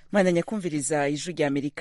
mwandanya kumviriza ijwi rya amerika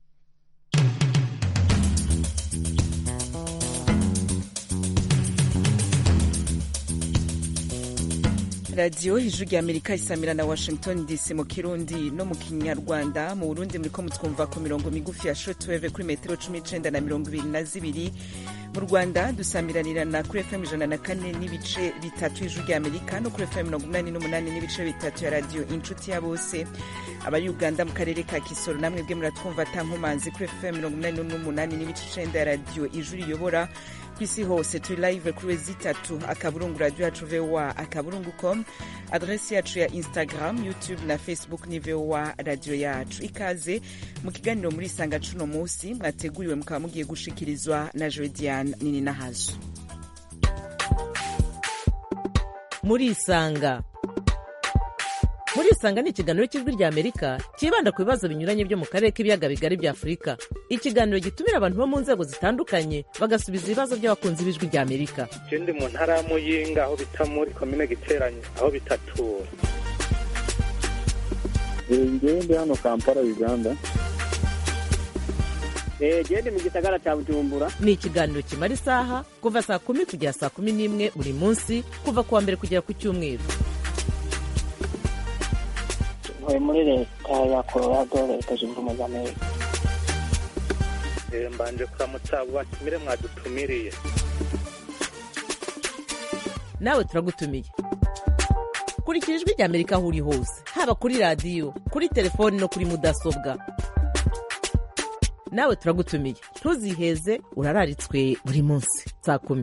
radiyo ijwi rya amerika isamira na washington dc mu kirundi no mu kinyarwanda mu burundi muriko mutwumva ku mirongo migufi ya shotweve kuri metero cumi n'icenda na mirongo ibiri na zibiri mu rwanda dusamiranirana kuri fm ijana na kane n'ibice bitatu ijwi rya amerika no kuri fm mirongo umunani n'umunani n'ibice bitatu ya radiyo inshuti ya bose abari uganda mu karere ka kisoro namwe bwe muratwumva atankomanzi kuri fm mirongo umunani n'umunani n'ibice icenda ya radiyo ijwi riyobora ku isi hose turi live kuri wezi itatu akaburungu radio yacu voa akaburungu com adresi yacu ya instagram youtube na facebook ni voa radio yacu ikaze mu kiganiro muri isanga cuno musi mwateguriwe mukaba mugiye gushikirizwa na jodiane nini nahazo muri isanga muri isanga ni ikiganiro cy'ijwi rya amerika cyibanda ku bibazo binyuranye byo mu karere k'ibiyaga bigari bya afurika ikiganiro gitumira abantu bo mu nzego zitandukanye bagasubiza ibibazo by'abakunzi b'ijwi rya amerika je ndi mu ntara ya muyinga aho bita muri komine giteranye aho bitatura ngewe ndi hano kampala uganda gende mu gisagara cya bujumbura ni ikiganiro kimara isaha kuva saa kumi kugera saa kumi n'imwe buri munsi kuva ku wa mbere kugera ku cyumweru ntuye muri leta ya colorado leta zunze ubumwe za amerika Eh, mbanje kuramutsa abo batumire mwadutumiriye nawe turagutumiye kurikira ijwi rya amerika aho uri hose haba kuri radiyo kuri telefoni no kuri mudasobwa nawe turagutumiye ntuziheze urararitswe buri munsi saa kumi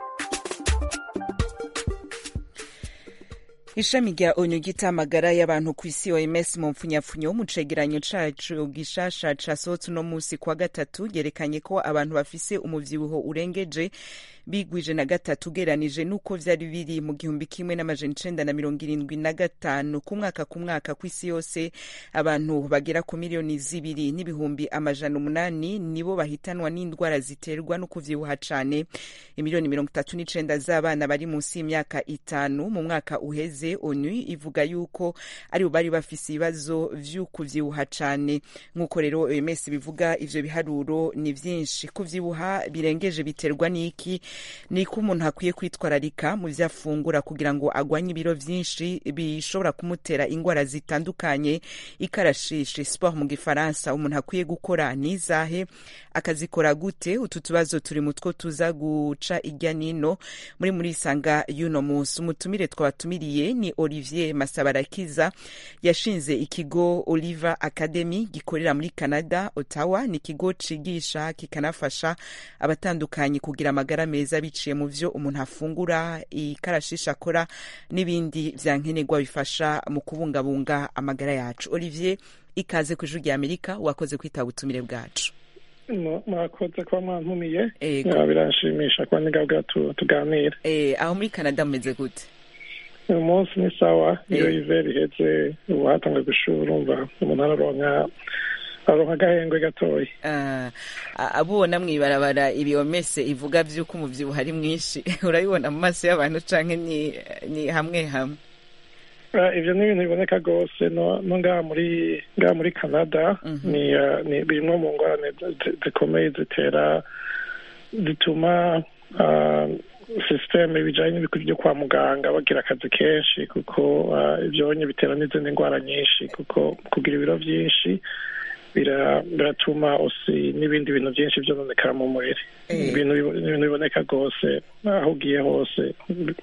ishami rya onu ry'itamagara y'abantu ku isi oms mu mpfunyapfunyo mu cegeranyo cacu gishasha casohotse uno musi kwa gatatu ryerekanye ko abantu bafise umuvyibuho urengeje bigwije na gatatu ugeranije n'uko vyari biri mu gihumbi kimwe n'amajana icenda na mirongo irindwi na gatanu ku mwaka ku mwaka ku isi yose abantu bagera ku miliyoni zibiri n'ibihumbi amajana umunani nibo bahitanwa n'indwara ziterwa no kuvyibuha cane imiliyoni mirongo itatu n'icenda z'abana bari munsi y'imyaka itanu mu mwaka uheze onu ivuga yuko aribo bari bafise ibibazo vy'ukuvyibuha cane nk'uko rero oms bivuga ivyo biharuro ni vyinshi kuvyibuha birengeje biterwa n'iki ni ko umuntu akwiye kwitwararika mu vyo afungura kugira ngo agwanye ibiro vyinshi bishobora kumutera ingwara zitandukanye ikarashishi sport mu gifaransa umuntu akwiye gukora nizahe akazikora gute utu tubazo turi mutwo tuza guca irya nino muri muri isanga y'uno munsi umutumire twabatumiriye ni olivier masabarakiza yashinze ikigo oliver academy gikorera muri canada ottawa ni ikigo cigisha kikanafasha abatandukanye kugira amagara meza biciye mu vyo umuntu afungura ikarashisha akora n'ibindi vya nkenerwa bifasha mu kubungabunga amagara yacu olivier ikaze ku ijuru rya amerika wakoze kwitaba ubutumire bwacu mwakoze kuba mwantumiye Ego. Ya, biranshimisha kuba nigabwa tuganira Eh, aho muri canada mumeze gute uyu munsi ni sawa iyo Eh. iveri iheze ubu hatanzwe gushura urumva umuntu araronka aronka agahengwe gatoya Ah, abubona mw'ibarabara ibiyomese ivuga vy'uko umuvyibuho ari mwinshi urabibona mu maso y'abantu canke ni, ni hamwe hamwe Ah, ivyo ni ibintu biboneka rwose no no ngaha muri ngaha muri canada Mhm. ni ah, ni bimwe mu ngorane zi- zikomeye zitera zituma ah, sisiteme bijanye n'ibikuri byo kwa muganga bagira akazi kenshi kuko ah, ivyonye bitera n'izindi ndwara nyinshi kuko kugira ibiro vyinshi bira- biratuma usi n'ibindi bintu byinshi vyononekara mu mubiri Eh. ibintu bibo- ibintu biboneka rwose aho ugiye hose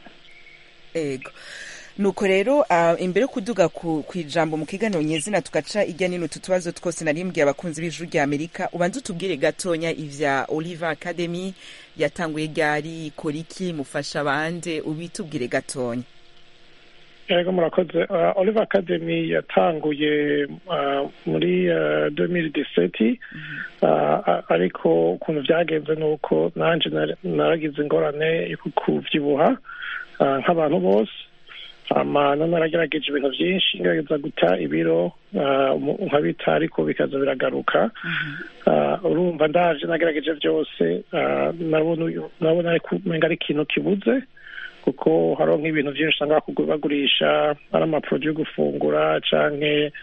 ego nuko rero uh, imbere yo kuduga ku, ku ijambo mu kiganiro nyezina tugaca irya nino utu tubazo twose narimbwiye abakunzi b'ijuru rya amerika ubanza utubwire gatonya ivya oliver academy yatanguye ryari ikora iki mufasha bande ubitubwire gatonya yego murakoze uh, oliver academy yatanguye uh, muri uh, 2017 uh, ariko ukuntu vyagenze ni uko nanje nar- naragize ingorane yo kuvyibuha uh, nk'abantu bose hama none naragerageje ibintu vyinshi ngerageza guta ibiro uh, mu- nkabita ariko bikaza biragaruka uh, urumva ndaje nagerageje vyose uh, nabona uyu- nabona ariko umenga ari ikintu kibuze kuko hariho nk'ibintu byinshi usanga bakugu- bagurisha ari amaporoduwi yo gufungura canke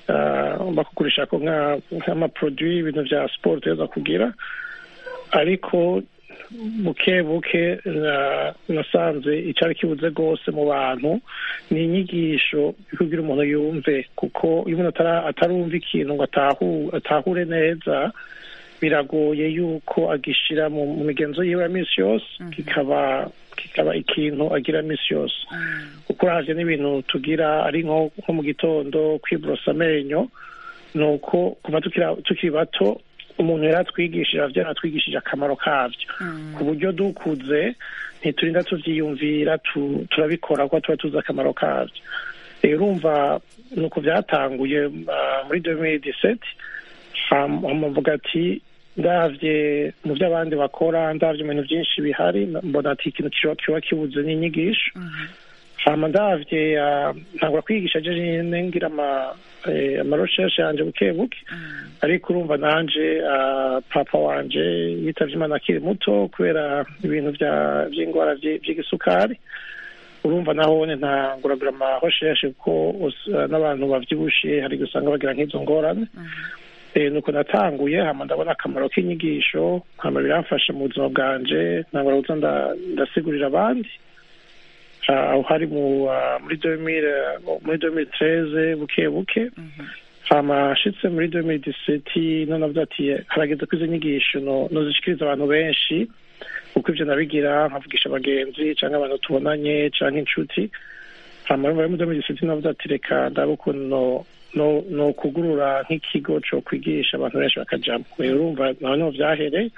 ah, bakugurisha ko nka- nk'amaproduit ibintu vya siporo utegerezwa kugira ariko buke buke na- nasanze icyari kibuze rwose mu bantu ni inyigisho kugira umuntu yumve kuko iyo umuntu atara- atarumva ikintu ngo atahu- atahure neza biragoye yuko agishira mu mu migenzo yiwe ya minsi yose kikaba kikaba ikintu agira minsi yose kuko uravye n'ibintu tugira ari nko nko mu gitondo kwiborosa amenyo ni uko kuva tukira- tukiri bato umuntu yari atwigishije abavyeyi baratwigishije akamaro kavyo ku buryo dukuze ntiturinda tuvyiyumvira tu- turabikora kuko tuba tuzi akamaro kavyo rero urumva ni uko vyatanguye ah, muri 2017 hama mvuga ati ndavye mu vyo abandi bakora ndavye mu bintu vyinshi bihari mbona ati ikintu kiba kiba kibuze n'inyigisho hama ndavye ah, ntangura kwigisha je nyene ngira ama eh, amarecherche yanje buke buke ariko urumva nanje ah, papa wanje yitavye imana akiri muto kubera ibintu vya- vy'ingwara vyi- vy'igisukari urumva nahone ntanguragura amarecherche kuko us- ah, n'abantu bavyibushe hari gusanga bagira nk'izo ngorane Eh, nuko natanguye hama ndabona akamaro k'inyigisho hama biramfasha mu buzima bwanje ntangura kuza nda- ndasigurira abandi Ah, aho hari mu ah, muri 2000 muri 2013 buke buke hama ashitse muri 2017 none avuga ati harageze ko izo nyigisho no- nozishikiriza abantu benshi kuko ivyo nabigira nkavugisha abagenzi canke abantu tubonanye canke inshuti hama muri 2017 navuga ati reka ndabe ukuntu no- no no kugurura nk'ikigo co kwigisha abantu benshi bakajamwo rero urumva naho niho vyahereye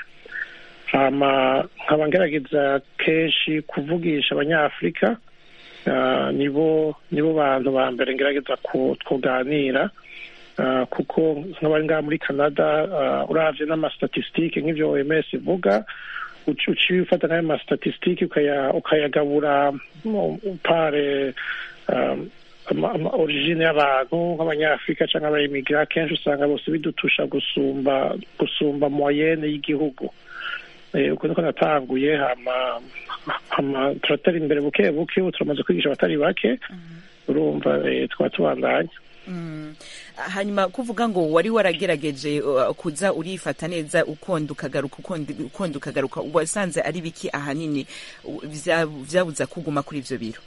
hama nkaba ngerageza kenshi kuvugisha abanyafurika ah, nibo nibo bantu ba mbere ngerageza ku kuganira ah, kuko nk'abari ngaha muri canada ah, uravye n'amastatistike nk'ivyo oms ivuga uci uciye ufata nk'ayo mastatistike ukaya- ukayagabura mu- pare um, ama- ama origine y'abantu nk'abanyafurika cyangwa abayimigira kenshi usanga bose bidutusha gusumba gusumba moyenne y'igihugu Eh, uko niko natanguye hama hama turatera imbere buke buke ubu turamaze kwigisha abatari bake urumva eh, twaba tubandanya Mm. hanyuma kuvuga ngo wari waragerageje uh, kuza urifata neza ukonda ukagaruka ukonda ukonda ukagaruka wasanze ari biki ahanini u- vya- vyabuza kuguma kuri ivyo biro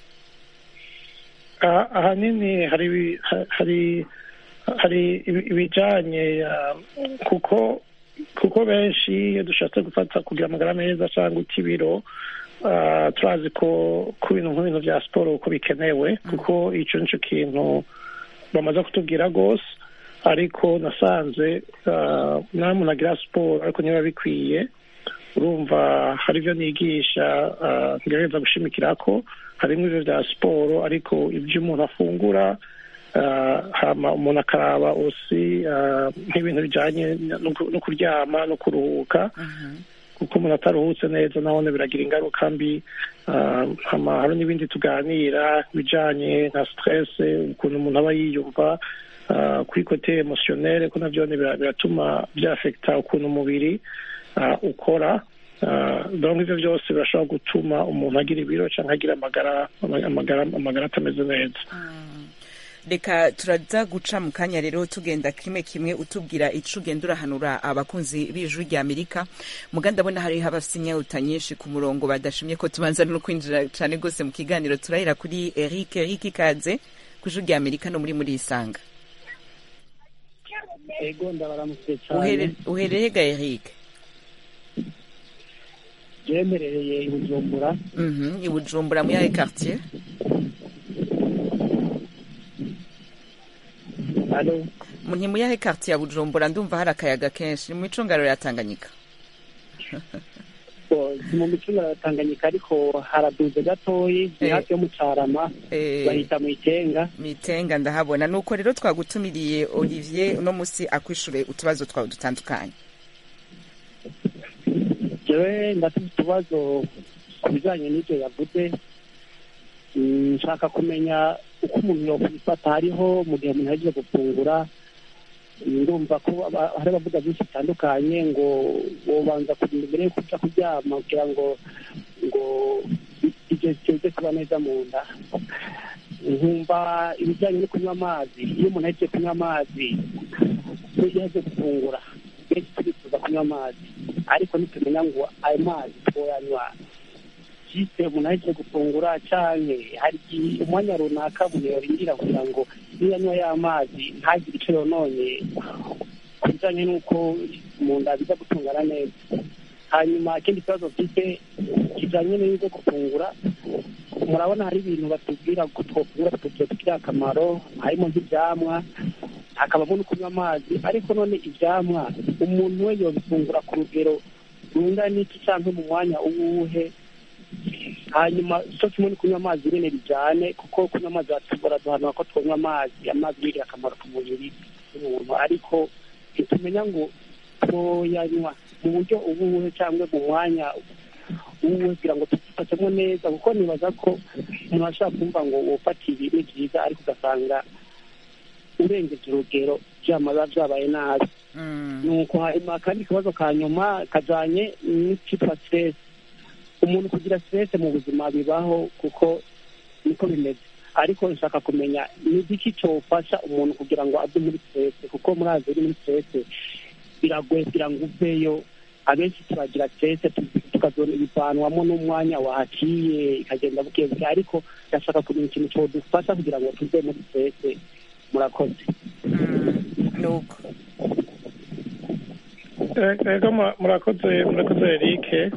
Ah, ahanini hari ibi- ha- hari hari ibi- ibijanye ah, kuko kuko benshi iyo dushatse gufata kugira amagara meza cyangwa uta ibiro ah, turazi ko ku bintu nk'ibintu bya siporo uko bikenewe kuko ico nico kintu bamaze kutubwira rwose ariko nasanze ah, nta muntu agira siporo ariko niba bikwiye urumva hari ibyo nigisha ah, ngerageza gushimikira ko harimo ibyo bya siporo ariko ibyo umuntu afungura ah, hama umuntu akaraba osi ah, nk'ibintu bijyanye no ku- no kuryama no kuruhuka kuko umuntu ataruhutse neza nabone biragira ingaruka mbi ah, hama hari n'ibindi tuganira bijanye nka stress ukuntu umuntu aba yiyumva ah, kuri kote emotionnel ko navyo bira- biratuma byafekta ukuntu umubiri ah, ukora Ah, donc ivyo byose birashobora gutuma umuntu agira ibiro canke agira amagara amagara amagara atameze neza reka turaza guca mu kanya rero tugenda kimwe kimwe utubwira ico ugenda urahanura abakunzi b'ijuru rya amerika muga ndabona hariho abafise inyota nyinshi ku murongo badashimye ko tubanza no kwinjira cane gose mu kiganiro turahera kuri eric eric ikaze ku ijuru rya amerika no muri muri isanga ego ndabaramutse cyane Uhere- uhereye ga eric byemerereye i bujumbura Mhm, i bujumbura muri yahe quartier alo ni muri yahe quartier ya bujumbura ndumva hari akayaga kenshi ni mu micungararo ya tanganyika bo, si mu micunga ya tanganyika ariko haraduze gatoyi ni Eh. hafi yo mu carama Eh, bahita mu itenga mitenga ndahabona nuko rero twagutumiriye olivier uno musi akwishure utubazo twawe dutandukanye jewe ndafite utubazo ku bijanye n'ivyo yavuze Mm, nshaka kumenya uko umuntu yokwifata hariho mu gihe umuntu ahejeje gufungura Mm, ndumva ko aba- hari abavuga byinshi bitandukanye ngo wobanza kurinda mbere yo kuja kuryama kugira ngo ngo ibyo bize kuba neza mu nda nkumva ibijyanye no kunywa amazi iyo umuntu agiye kunywa amazi iyo yaje gufungura benshi turifuza kunywa amazi ariko nitumenya ngo ayo mazi twoyanywa jise umuntu agiye gufungura canke hari igihe umwanya runaka umuntu yorindira kugira ngo iyo yanywa ya mazi ntagire ico yononye ku bijanye n'uko mu nda biza gutungana neza hanyuma ikindi kibazo mfite kijanye n'ibyo gufungura murabona hari ibintu batubwira ko twofungura tutugirira akamaro harimo nk'ivyamwa hakabamo no kunywa amazi ariko none ivyamwa umuntu we yobifungura ku rugero rungana n'iki canke mu mwanya uwuhe hanyuma cyo kimwe no kunywa amazi nyene bijane kuko kunywa amazi baraduhanura ko twanywa amazi amazi yigirira akamaro ku mubiri w'umuntu ariko ntitumenya ngo twoyanywa mu buryo ubuhe cyangwa mu mwanya uwuhe kugira ngo tufatemo neza kuko nibaza ko umuntu ashobora kumva ngo wofata ibi ni byiza ariko ugasanga urengeje urugero byamaza byabaye nabi nuko hanyuma akandi kabazo ka nyuma kajanye n'icitwa stress umuntu kugira stress mu buzima bibaho kuko niko bimeze ariko nshaka kumenya ni igiki cyofasha umuntu kugira ngo ave muri stress kuko murazi uri muri stress biragoye kugira ngo uveyo abenshi turagira stress tukazona ibivanwamo n'umwanya wahaciye ikagenda buke buke ariko ndashaka kumenya ikintu cyodufasha kugira ngo tuve muri stress murakoze nuko ego murakoze murakoze erike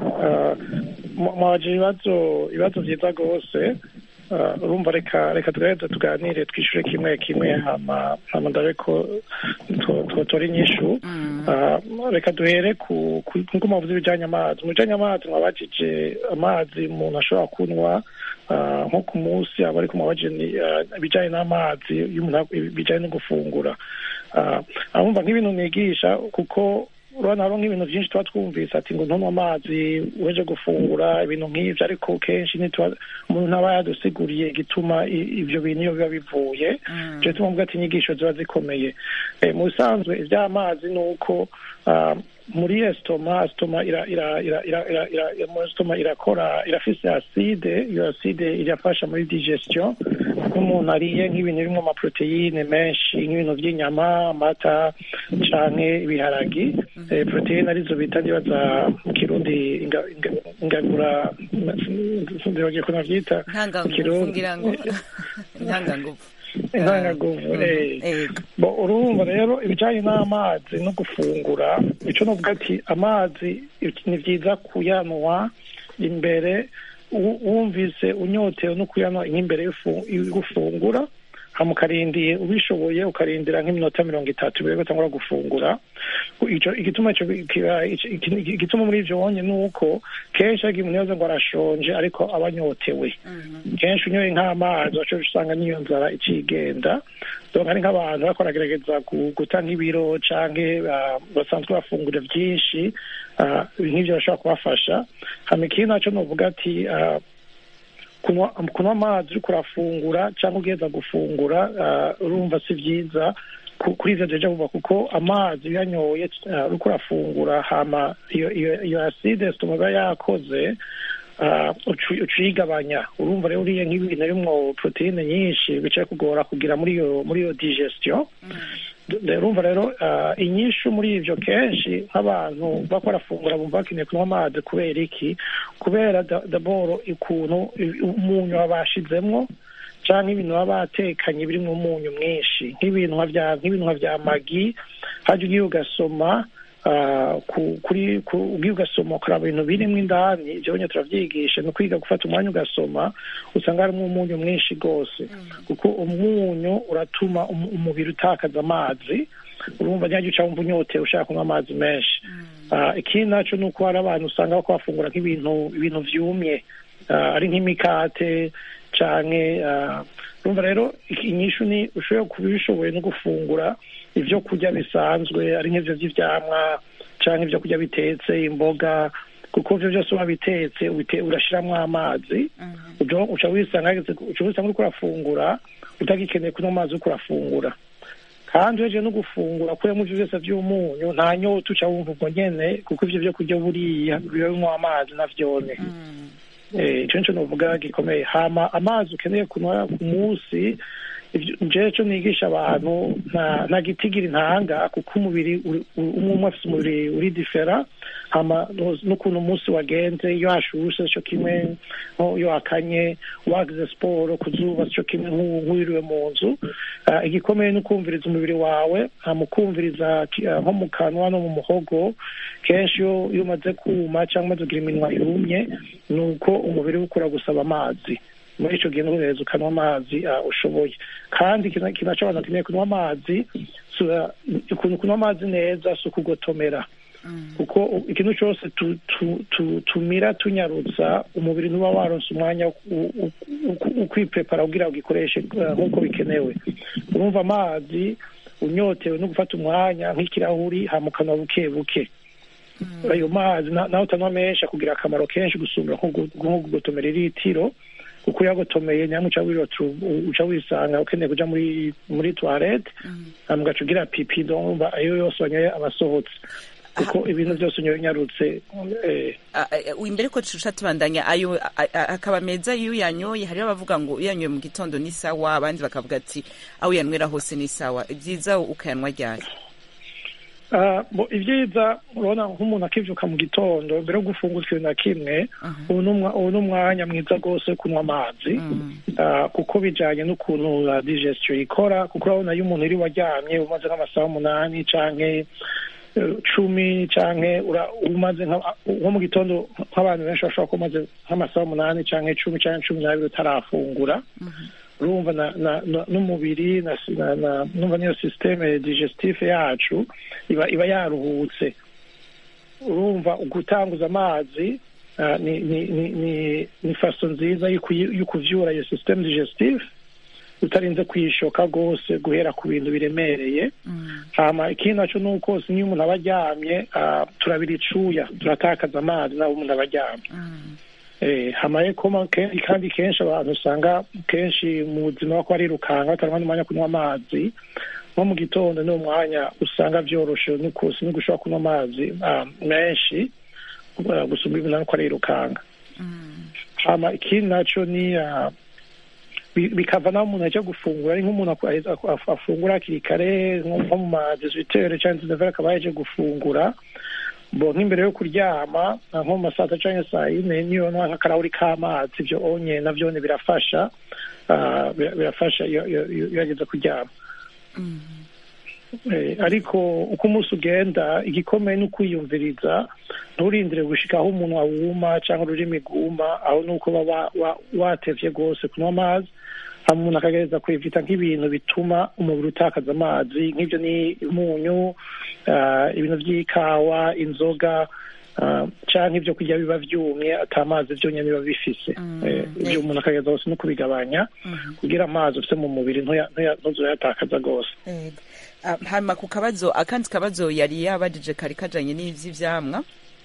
mwaje ibibazo ibibazo byiza rwose urumva reka reka tugerageze tuganire twishyure kimwe kimwe hama hama ndabe ko twotora inyishu reka duhere ku nkuko muvuze ibijyanye amazi mu bijyanye amazi mwabajije amazi umuntu ashobora kunywa nko ku munsi aba ariko mwabajije ibijyanye n'amazi bijyanye no gufungura abumva nk'ibintu nigisha kuko urabona hariho nk'ibintu byinshi tuba twumvise ati ngo ntunywe amazi uje gufungura ibintu nk'ibyo ariko kenshi umuntu ntaba yadusiguriye igituma ibyo bintu iyo biba bivuye ibyo tumubwira ati inyigisho ziba zikomeye mu bisanzwe iby'amazi ni uko muri esitoma esitoma esitoma irakora irafise aside iyo aside irafasha muri digestion nk'umuntu ariye nk'ibintu birimo amaproteine menshi nk'ibintu by'inyama amata canke ibiharagi proteine arizo bita ndibaza mu kirundi ingagura ndibagiye ko navyita mu kirundi ntangangufu intangagufu bo urumva rero ibijanye n'amazi no gufungura ico novuga ati amazi ni vyiza kuyanwa imbere wumvise unyotewe no kuyanwa nk'imbere y'ugufungura hama ukarindiye ubishoboye ukarindira nk'iminota mirongo itatu mbere yuko utangura gufungura igituma igituma muri ivyo wonye ni uko kenshi agiye umuntu yaza ngo arashonje ariko aba anyotewe kenshi unyoye nk'amazi waco usanga n'iyo nzara icigenda donc hari nk'abantu bariko baragerageza guta nk'ibiro canke basanzwe bafungura vyinshi nk'ivyo bashobora kubafasha hama ikindi naco novuga ati kunywa amazi uriko urafungura cyangwa ugenda gufungura urumva si byiza kuri ivyo deja vuba kuko amazi uyanyoye uriko urafungura hama iyo aside sitoma iba yakoze uciyigabanya urumva rero uriye nk'ibintu birimwo proteine nyinshi bicaye kugora kugira muri iyo muri iyo digestion urumva rero inyishu muri ivyo kenshi nk'abantu bako barafungura bumva bakeneye kunywa amazi kubera iki kubera daboro ukuntu umunyu babashizemwo canke ibintu baba batekanye birimwo umunyu mwinshi nk'ibintu nk'ibintu nka vya magi haja ugiye ugasoma kuri ugiye ugasoma ukaraba ibintu birimwo indani ivyo nyine turavyigisha ni ukwiga gufata umwanya ugasoma usanga harimwo umunyu mwinshi rwose kuko umunyu uratuma umubiri utakaza amazi urumva ntihajya uca wumva unyotewe ushaka kunywa amazi menshi ikindi naco ni uko hari abantu usanga bako bafungura nk'ibintu ibintu vyumye ari nk'imikate canke urumva rero inyishu ni ushobora kuba ubishoboye no gufungura ivyo kurya bisanzwe ari nk'ivyo vy'ivyamwa canke ivyo kurya bitetse imboga kuko ivyo vyose uba bitetse urashiramwo amazi uca wisanga uca wisanga uriko urafungura utagikeneye kunywa amazi uriko urafungura kandi uhejeje no gufungura kuremo ivyo vyose vy'umunyu nta nyota uca wumva ubwo nyene kuko ivyo vyo kurya buriya biba binywa amazi navyone Eh, ico nico novuga gikomeye hama amazi ukeneye kunywa ku munsi ivyo- jewe co nigisha abantu nta nta gitigiri ntanga kuko umubiri uri- uri- umwe umwe afise umubiri uri difera hama no- n'ukuntu umunsi wagenze iyo hashushe co kimwe nko iyo hakanye wagize siporo ku zuba co kimwe nk'ubu nk'uwiriwe mu nzu Ah, igikomeye ni ukumviriza umubiri wawe hama ukumviriza ki- ah, nko mu kanwa no mu muhogo kenshi iyo iyo umaze kuma cyangwa umaze kugira iminwa yumye ni uko umubiri we ukura gusaba amazi muri ico gihe nuhereza ukanywa amazi ah, ushoboye kandi ikintu ikintu naco abantu bakeneye kunywa amazi si, ah, ukuntu kunywa amazi neza si ukugotomera kuko u- ikintu cyose tu- tu- tu- tumira tunyarutsa umubiri ntuba waronse umwanya wo ku- wo- wo- wo kwiprepara kugira ngo ugikoreshe eh, nk'uko bikenewe urumva amazi unyotewe no gufata umwanya nk'ikirahuri hama ukanywa buke buke ayo mazi na- nawe utanywa menshi akugira akamaro kenshi gusumba nko gu- nko kugotomera iritiro kuko uyagotomeye nyamwe uca wirota uca wisanga ukeneye kuja muri muri toilette hama ugaca ugira pipi ndumva ayo yose wanyoye aba asohotse kuko ibintu byose unyoye unyarutse eh, Ah, ah, imbere ko tuca tubandanya ayo a- a- akaba meza iyo uyanyoye hariho abavuga ngo iyo uyanyoye mu gitondo ni sawa abandi bakavuga ati aho uyanywera hose ni sawa byiza ukayanywa ryari Ah, bo ibyiza urabona nk'umuntu akivyuka mu gitondo mbere yo gufungura ikintu na kimwe ubu ni umwa- ubu ni umwanya mwiza rwose wo kunywa amazi Ah, kuko bijanye n'ukuntu ah, digestion ikora kuko urabona iyo umuntu iriwe aryamye umaze nk'amasaha umunani canke eh, cumi canke ura- umaze nka- nko mu gitondo nk'abantu benshi bashobora kuba umaze nk'amasaha umunani canke cumi canke cumi n'abiri utarafungura urumva na, na, na, n'umubiri na, na, na, numva niyo systeme digestive yacu iba iba yaruhutse urumva gutanguza amazi ah, ni ni ni ni, ni faso nziza yo kuyi- yo kuvyura iyo systeme digestive utarinze kuyishoka rwose guhera ku bintu biremereye hama ikindi naco ni uko si niyo umuntu aba aryamye ah, turabira icuya turatakaza amazi naho umuntu aba aryamye Eh, hamaye koma kenshi kandi kenshi abantu usanga kenshi mu buzima bako barirukanga batarabona n'umwanya wo kunywa amazi nko mu gitondo ni umwanya usanga vyoroshe n'ukusi no gushobora kunywa amazi ah, menshi ah, gusumba ibintu ariko arirukanga hama ikindi naco ni ah, bi- bikava naho umuntu aja gufungura ari nk'umuntu aku- aheza- aku- afu- afungura hakiri kare nko nko mu ma 18 canke 19 akaba yaje gufungura bo nk'imbere yo kuryama ah, nko mu masata canke saa yine niyo nwa nk'akarahuri k'amazi ivyo onye navyone birafasha ah, bira- birafasha iyo iyo- iyo iyo yageze kuryama Eh, ariko uko umunsi ugenda igikomeye ni ukwiyumviriza nturindire gushika aho umunwa wuma cyangwa ururimi rwuma aho ni uko baba wa- watevye rwose kunywa amazi hama umuntu akagereza kwivita nk'ibintu bituma umubiri utakaza amazi nk'ibyo ni umunyu ah, ibintu by'ikawa inzoga ah, canke ibyo kurya biba vyumye ata amazi vyonyene biba bifise Eh, ibyo umuntu akagereza hose no kubigabanya kugira amazi ufise mu mubiri ntuya- ntuya- ntuzoyatakaza rwose Ego. Ah, hama ku kabazo akandi kabazo yari yabajije kari kajanye n'ivy'ivyamwa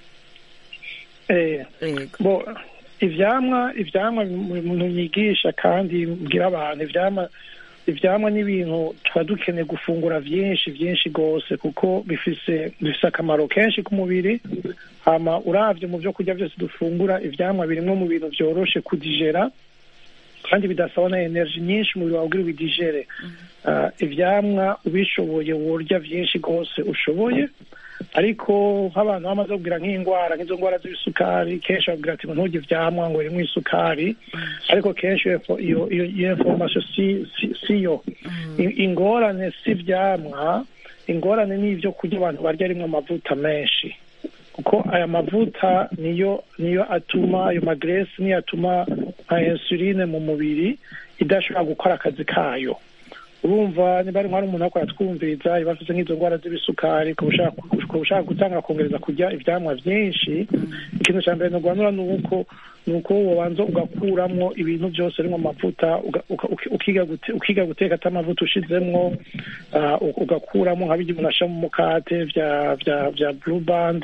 Eh, Ego. bo ivyamwa ivyamwa umuntu yigisha kandi mbwira abantu ivyamwa ivyamwa ni ibintu tuba dukeneye gufungura vyinshi vyinshi rwose kuko bifise bifise akamaro kenshi ku mubiri hama uravye mu vyo kurya vyose dufungura ivyamwa birimwo mu bintu vyoroshe kudigera kandi bidasaba na energy nyinshi umubiri wawe ugira ubidigere Ah, ivyamwa ubishoboye worya vyinshi rwose ushoboye ariko nk'abantu bamaze kugira nk'indwara nk'izo ndwara z'isukari kenshi babwira ati ngo nturye ivyamwa ngo rimwe isukari ariko kenshi iyo info- iyo iyo iyo information si si- siyo I- ingorane si ivyamwa ingorane ni ivyo kurya abantu barya rimwe amavuta menshi kuko aya mavuta niyo niyo atuma ayo magresi niyo atuma nka insuline mu mubiri idashobora gukora akazi kayo urumva niba ari hari umuntu akora twumviriza iba afite nk'izo ndwara z'ibisukari ukaba ushaka ukaba ushaka gutanga kongereza kurya ivyamwa vyinshi ikintu ca mbere nogwanura ni uko ni uko wobanza ugakuramwo ibintu byose birimwo amavuta uga- uka- uki- ukiga gute- ukiga guteka ata amavuta ushizemwo ah, u- ugakuramo nka birya umuntu ashira mu mukate vya vya vya blue band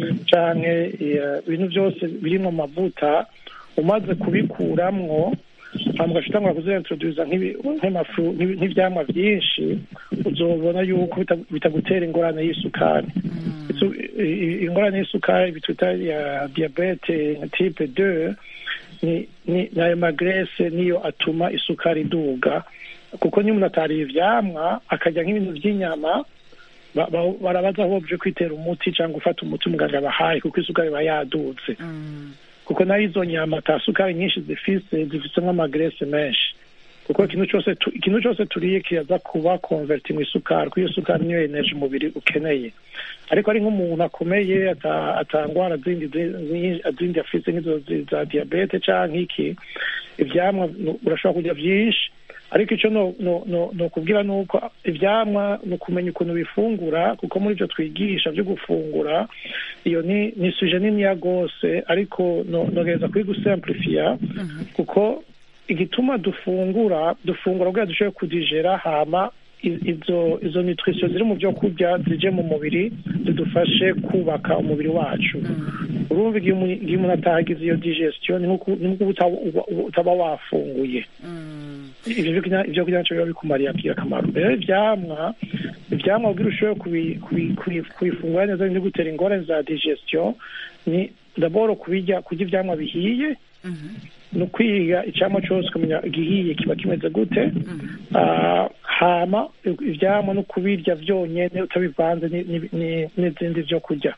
canke eh, ibintu byose birimwo amavuta umaze kubikuramwo hama ugaca utangura kuziintroduza nk'ibi- nk'amafu nk'ibi- nk'ivyamwa vyinshi uzobona yuko bita- bitagutera ingorane y'isukari Isu- i- i- ingorane y'isukari bituta ya diabete nka type 2 ni ni ni ayo magrese niyo atuma isukari iduga kuko niyo umuntu atariye ivyamwa akarya nk'ibintu vy'inyama ba- ba- barabaza aho buje kwitera umuti cyangwa gufata umuti umuganga yabahaye kuko isukari iba yadutse kuko nayo izo nyama ata sukari nyinshi zifise zifise nk'amagrese menshi kuko ikintu cyose tu- ikintu cyose turiye kiraza kuba converti mu isukari kuko iyo sukari niyo energy umubiri ukeneye ariko ari nk'umuntu akomeye ata- atangwara zindi zi- zi- zindi afise nk'izo zi- za diabete canke iki ivyamwa nu- urashobora kurya vyinshi ariko icyo no no no no kubwira ni uko ivyamwa ni ukumenya ukuntu bifungura kuko muri ibyo twigisha byo gufungura iyo ni ni suje niniya rwose ariko no nogereza kuri gusimplifiya kuko igituma dufungura dufungura kugira dushobore kudigera hama i- izo izo nutrition ziri mu byo kurya zije mu mubiri zidufashe kubaka umubiri wacu urumva igihe umu- igihe umuntu atahagize iyo digestion ni nk'uko ni nk'uko utaba uba- utaba wafunguye ivyo byo kurya- ivyo kurya navyo biba bikumariye akamaro rero ivyamwa ivyamwa kugira ushobore kubi- kubi- kubi- kubifungura neza no gutera ingorane za digestion ni daboro kubirya kurya ivyamwa bihiye ni ukwiga icyamwa cyose ukamenya igihiye kiba kimeze gute Ah, hama ivyamwa no kubirya vyonyene utabivanze ni- ni- ni- n'izindi vyo kurya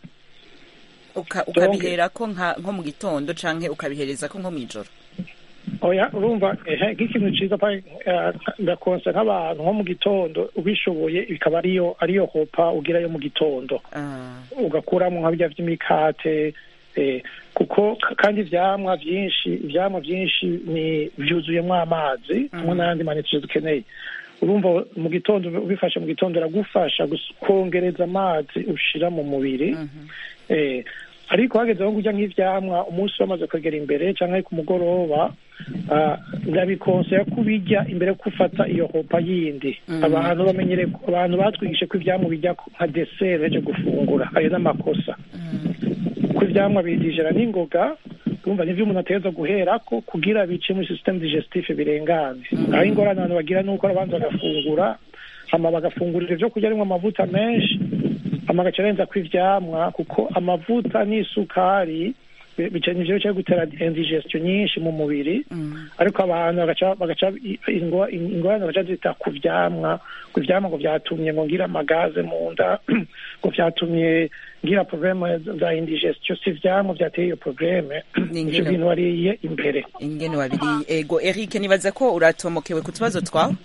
Uka- ukabiherako nka- nko mu gitondo canke ukabiherezako nko mw'ijoro oya urumva ehe nk'ikintu ciza pa eh, ndakonsa nk'abantu nko mu gitondo ubishoboye bikaba ariyo ariyo hopa ugirayo mu gitondo Ah, ugakuramo nka birya vy'imikate eh, kuko k- kandi ivyamwa vyinshi ivyamwa vyinshi ni vyuzuyemwo amazi hamwe n'ayandi manitire dukeneye urumva mu gitondo ubifashe mu gitondo iragufasha gus- kwongereza amazi ushira mu mubiri eh, ariko hageze aho kurya nk'ivyamwa umunsi wamaze kwegera imbere canke ku mugoroba ah, ndabikonsera kubirya imbere yo gufata iyo hopa yindi abantu bamenyere abantu batwigishe ko ivyamwa bijya nka desert ejo gufungura ayo n'amakosa ko ivyamwa bidijera n'ingoga urumva nivyo umuntu ategereza guherako kugira bice muri systeme digestif birengane aho ingorane abantu bagira nuko arabanza bagafungura hama bagafungurira ivyo kurya arimwo amavuta menshi hama agaca arenza ko ivyamwa kuko amavuta n'isukari bi- bica nivyo bica gutera indigestion nyinshi mu mubiri ariko abantu bagaca bagaca i- ingo- ingorane bagaca zita ku vyamwa ku vyamwa ngo vyatumye ngo ngira amagaze mu nda ngo vyatumye ngira probleme za indigestion si ivyamwa vyateye iyo probleme Ni ivyo ingene- bintu wariye imbere ingene wabiriye ego eric nibaza ko uratomokewe ku tubazo twawe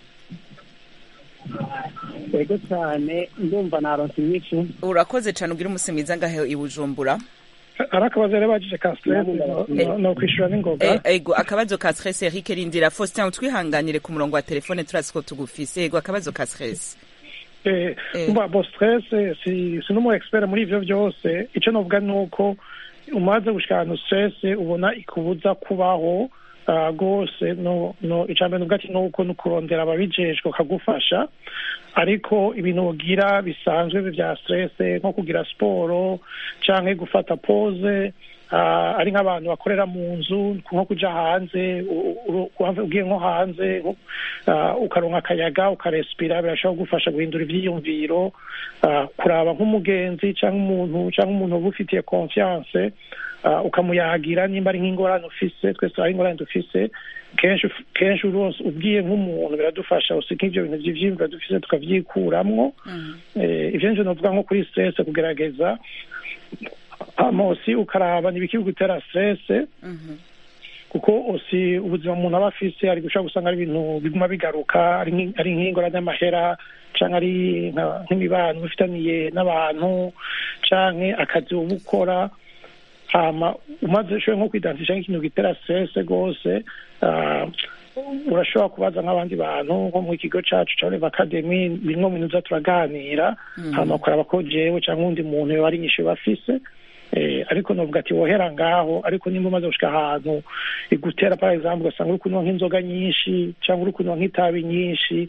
yego cyane ndumva naronse inyishu urakoze cane ugira umusi mwiza ngahe i bujumbura ari akabazo rero bagije ka stress no- no- no kwishura n'ingoga Eh, ego akabazo ka stress eric rindira faustin utwihanganire ku murongo wa telefone turazi ko tugufise ego akabazo ka stress Eh, Eh. umva bo stress si si n'umu expert muri ivyo byose ico novuga nuko umaze gushika ahantu stress ubona ikubuza kubaho ah, rwose no no icambere nuvuga ati nuko nukurondera ababijejwe bakagufasha ariko ibintu ugira bisanzwe vya stress nko kugira siporo canke gufata pose ah, ari nk'abantu bakorera mu nzu nko kuja hanze u- u- u- ugiye nko hanze nko, ah, ukaronka akayaga ukarespira birashobora kugufasha guhindura ivyiyumviro ah, kuraba nk'umugenzi canke umuntu canke umuntu uba ufitiye confiance ah, ukamuyagira nimba ari nk'ingorane ufise twese hari ingorane dufise kenshi uf- kenshi uronse ubwiye nk'umuntu biradufasha usi nk'ivyo bintu vy'ivyiyumviro dufise tukavyikuramwo eh, ivyo nivyo novuga nko kuri stress kugerageza amosi ukaraba nibiki bigutera stress kuko osi ubuzima umuntu aba afise ari gushobora gusanga ari ibintu biguma bigaruka ari nk'i- ari nk'ingorane y'amahera canke ari nka- nk'imibano bifitaniye n'abantu canke akazi uba ukora hama umaze ushoboye nko kwidantisha nk'ikintu gitera stress rwose ah, urashobora kubaza nk'abandi bantu nko mu kigo cacu ca Olive Academy bimwe mu bintu tuza turaganira hama ukaraba ko jewe canke uwundi muntu yoba ari inyishu bafise eh, ariko novuga ati wohera ngaho ariko nimba umaze gushika ahantu igutera par exemple ugasanga uri kunywa nk'inzoga nyinshi cyangwa uri kunywa nk'itabi nyinshi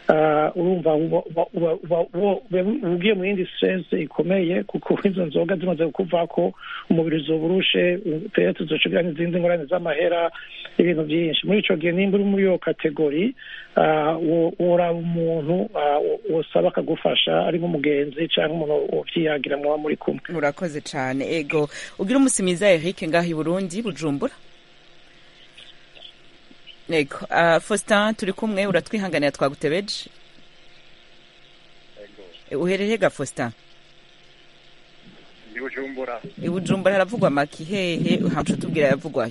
ah, urumva uba- uba- uba- uba- uba- uba ugiye mu yindi stress ikomeye kuko izo nzoga zimaze kukuvako umubiri uzoba urushe perete uzocugira n'izindi ngorane z'amahera ibintu byinshi muri ico gihe nimba uri muri iyo kategori ah, wo- woraba umuntu ah, wo- wosaba akagufasha ari nk'umugenzi cyangwa umuntu wovyiyagira muba muri kumwe urakoze cyane ego ugira umunsi mwiza Eric ngaho i Burundi Bujumbura ego uh, Faustin turi kumwe uratwihanganira twagutebeje uhereye ga Faustin ndi bujumbura i Bujumbura haravugwa maki hehe hamsha tubwira yavugwayo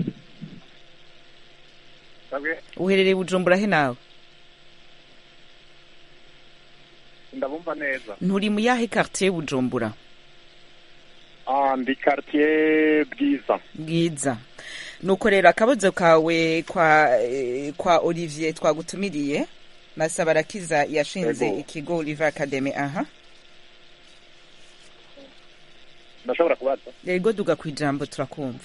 sabwe uherereye i Bujumbura he nawe ndabumva neza nturi mu yahe quartier Bujumbura ah ndi quartier bwiza bwiza nuko rero akabazo kawe kwa eh, kwa Olivier twagutumiriye Masaba Arakiza yashinze Ego. ikigo Oliver Academy aha ndashobora kubaza yego duga ku ijambo turakumva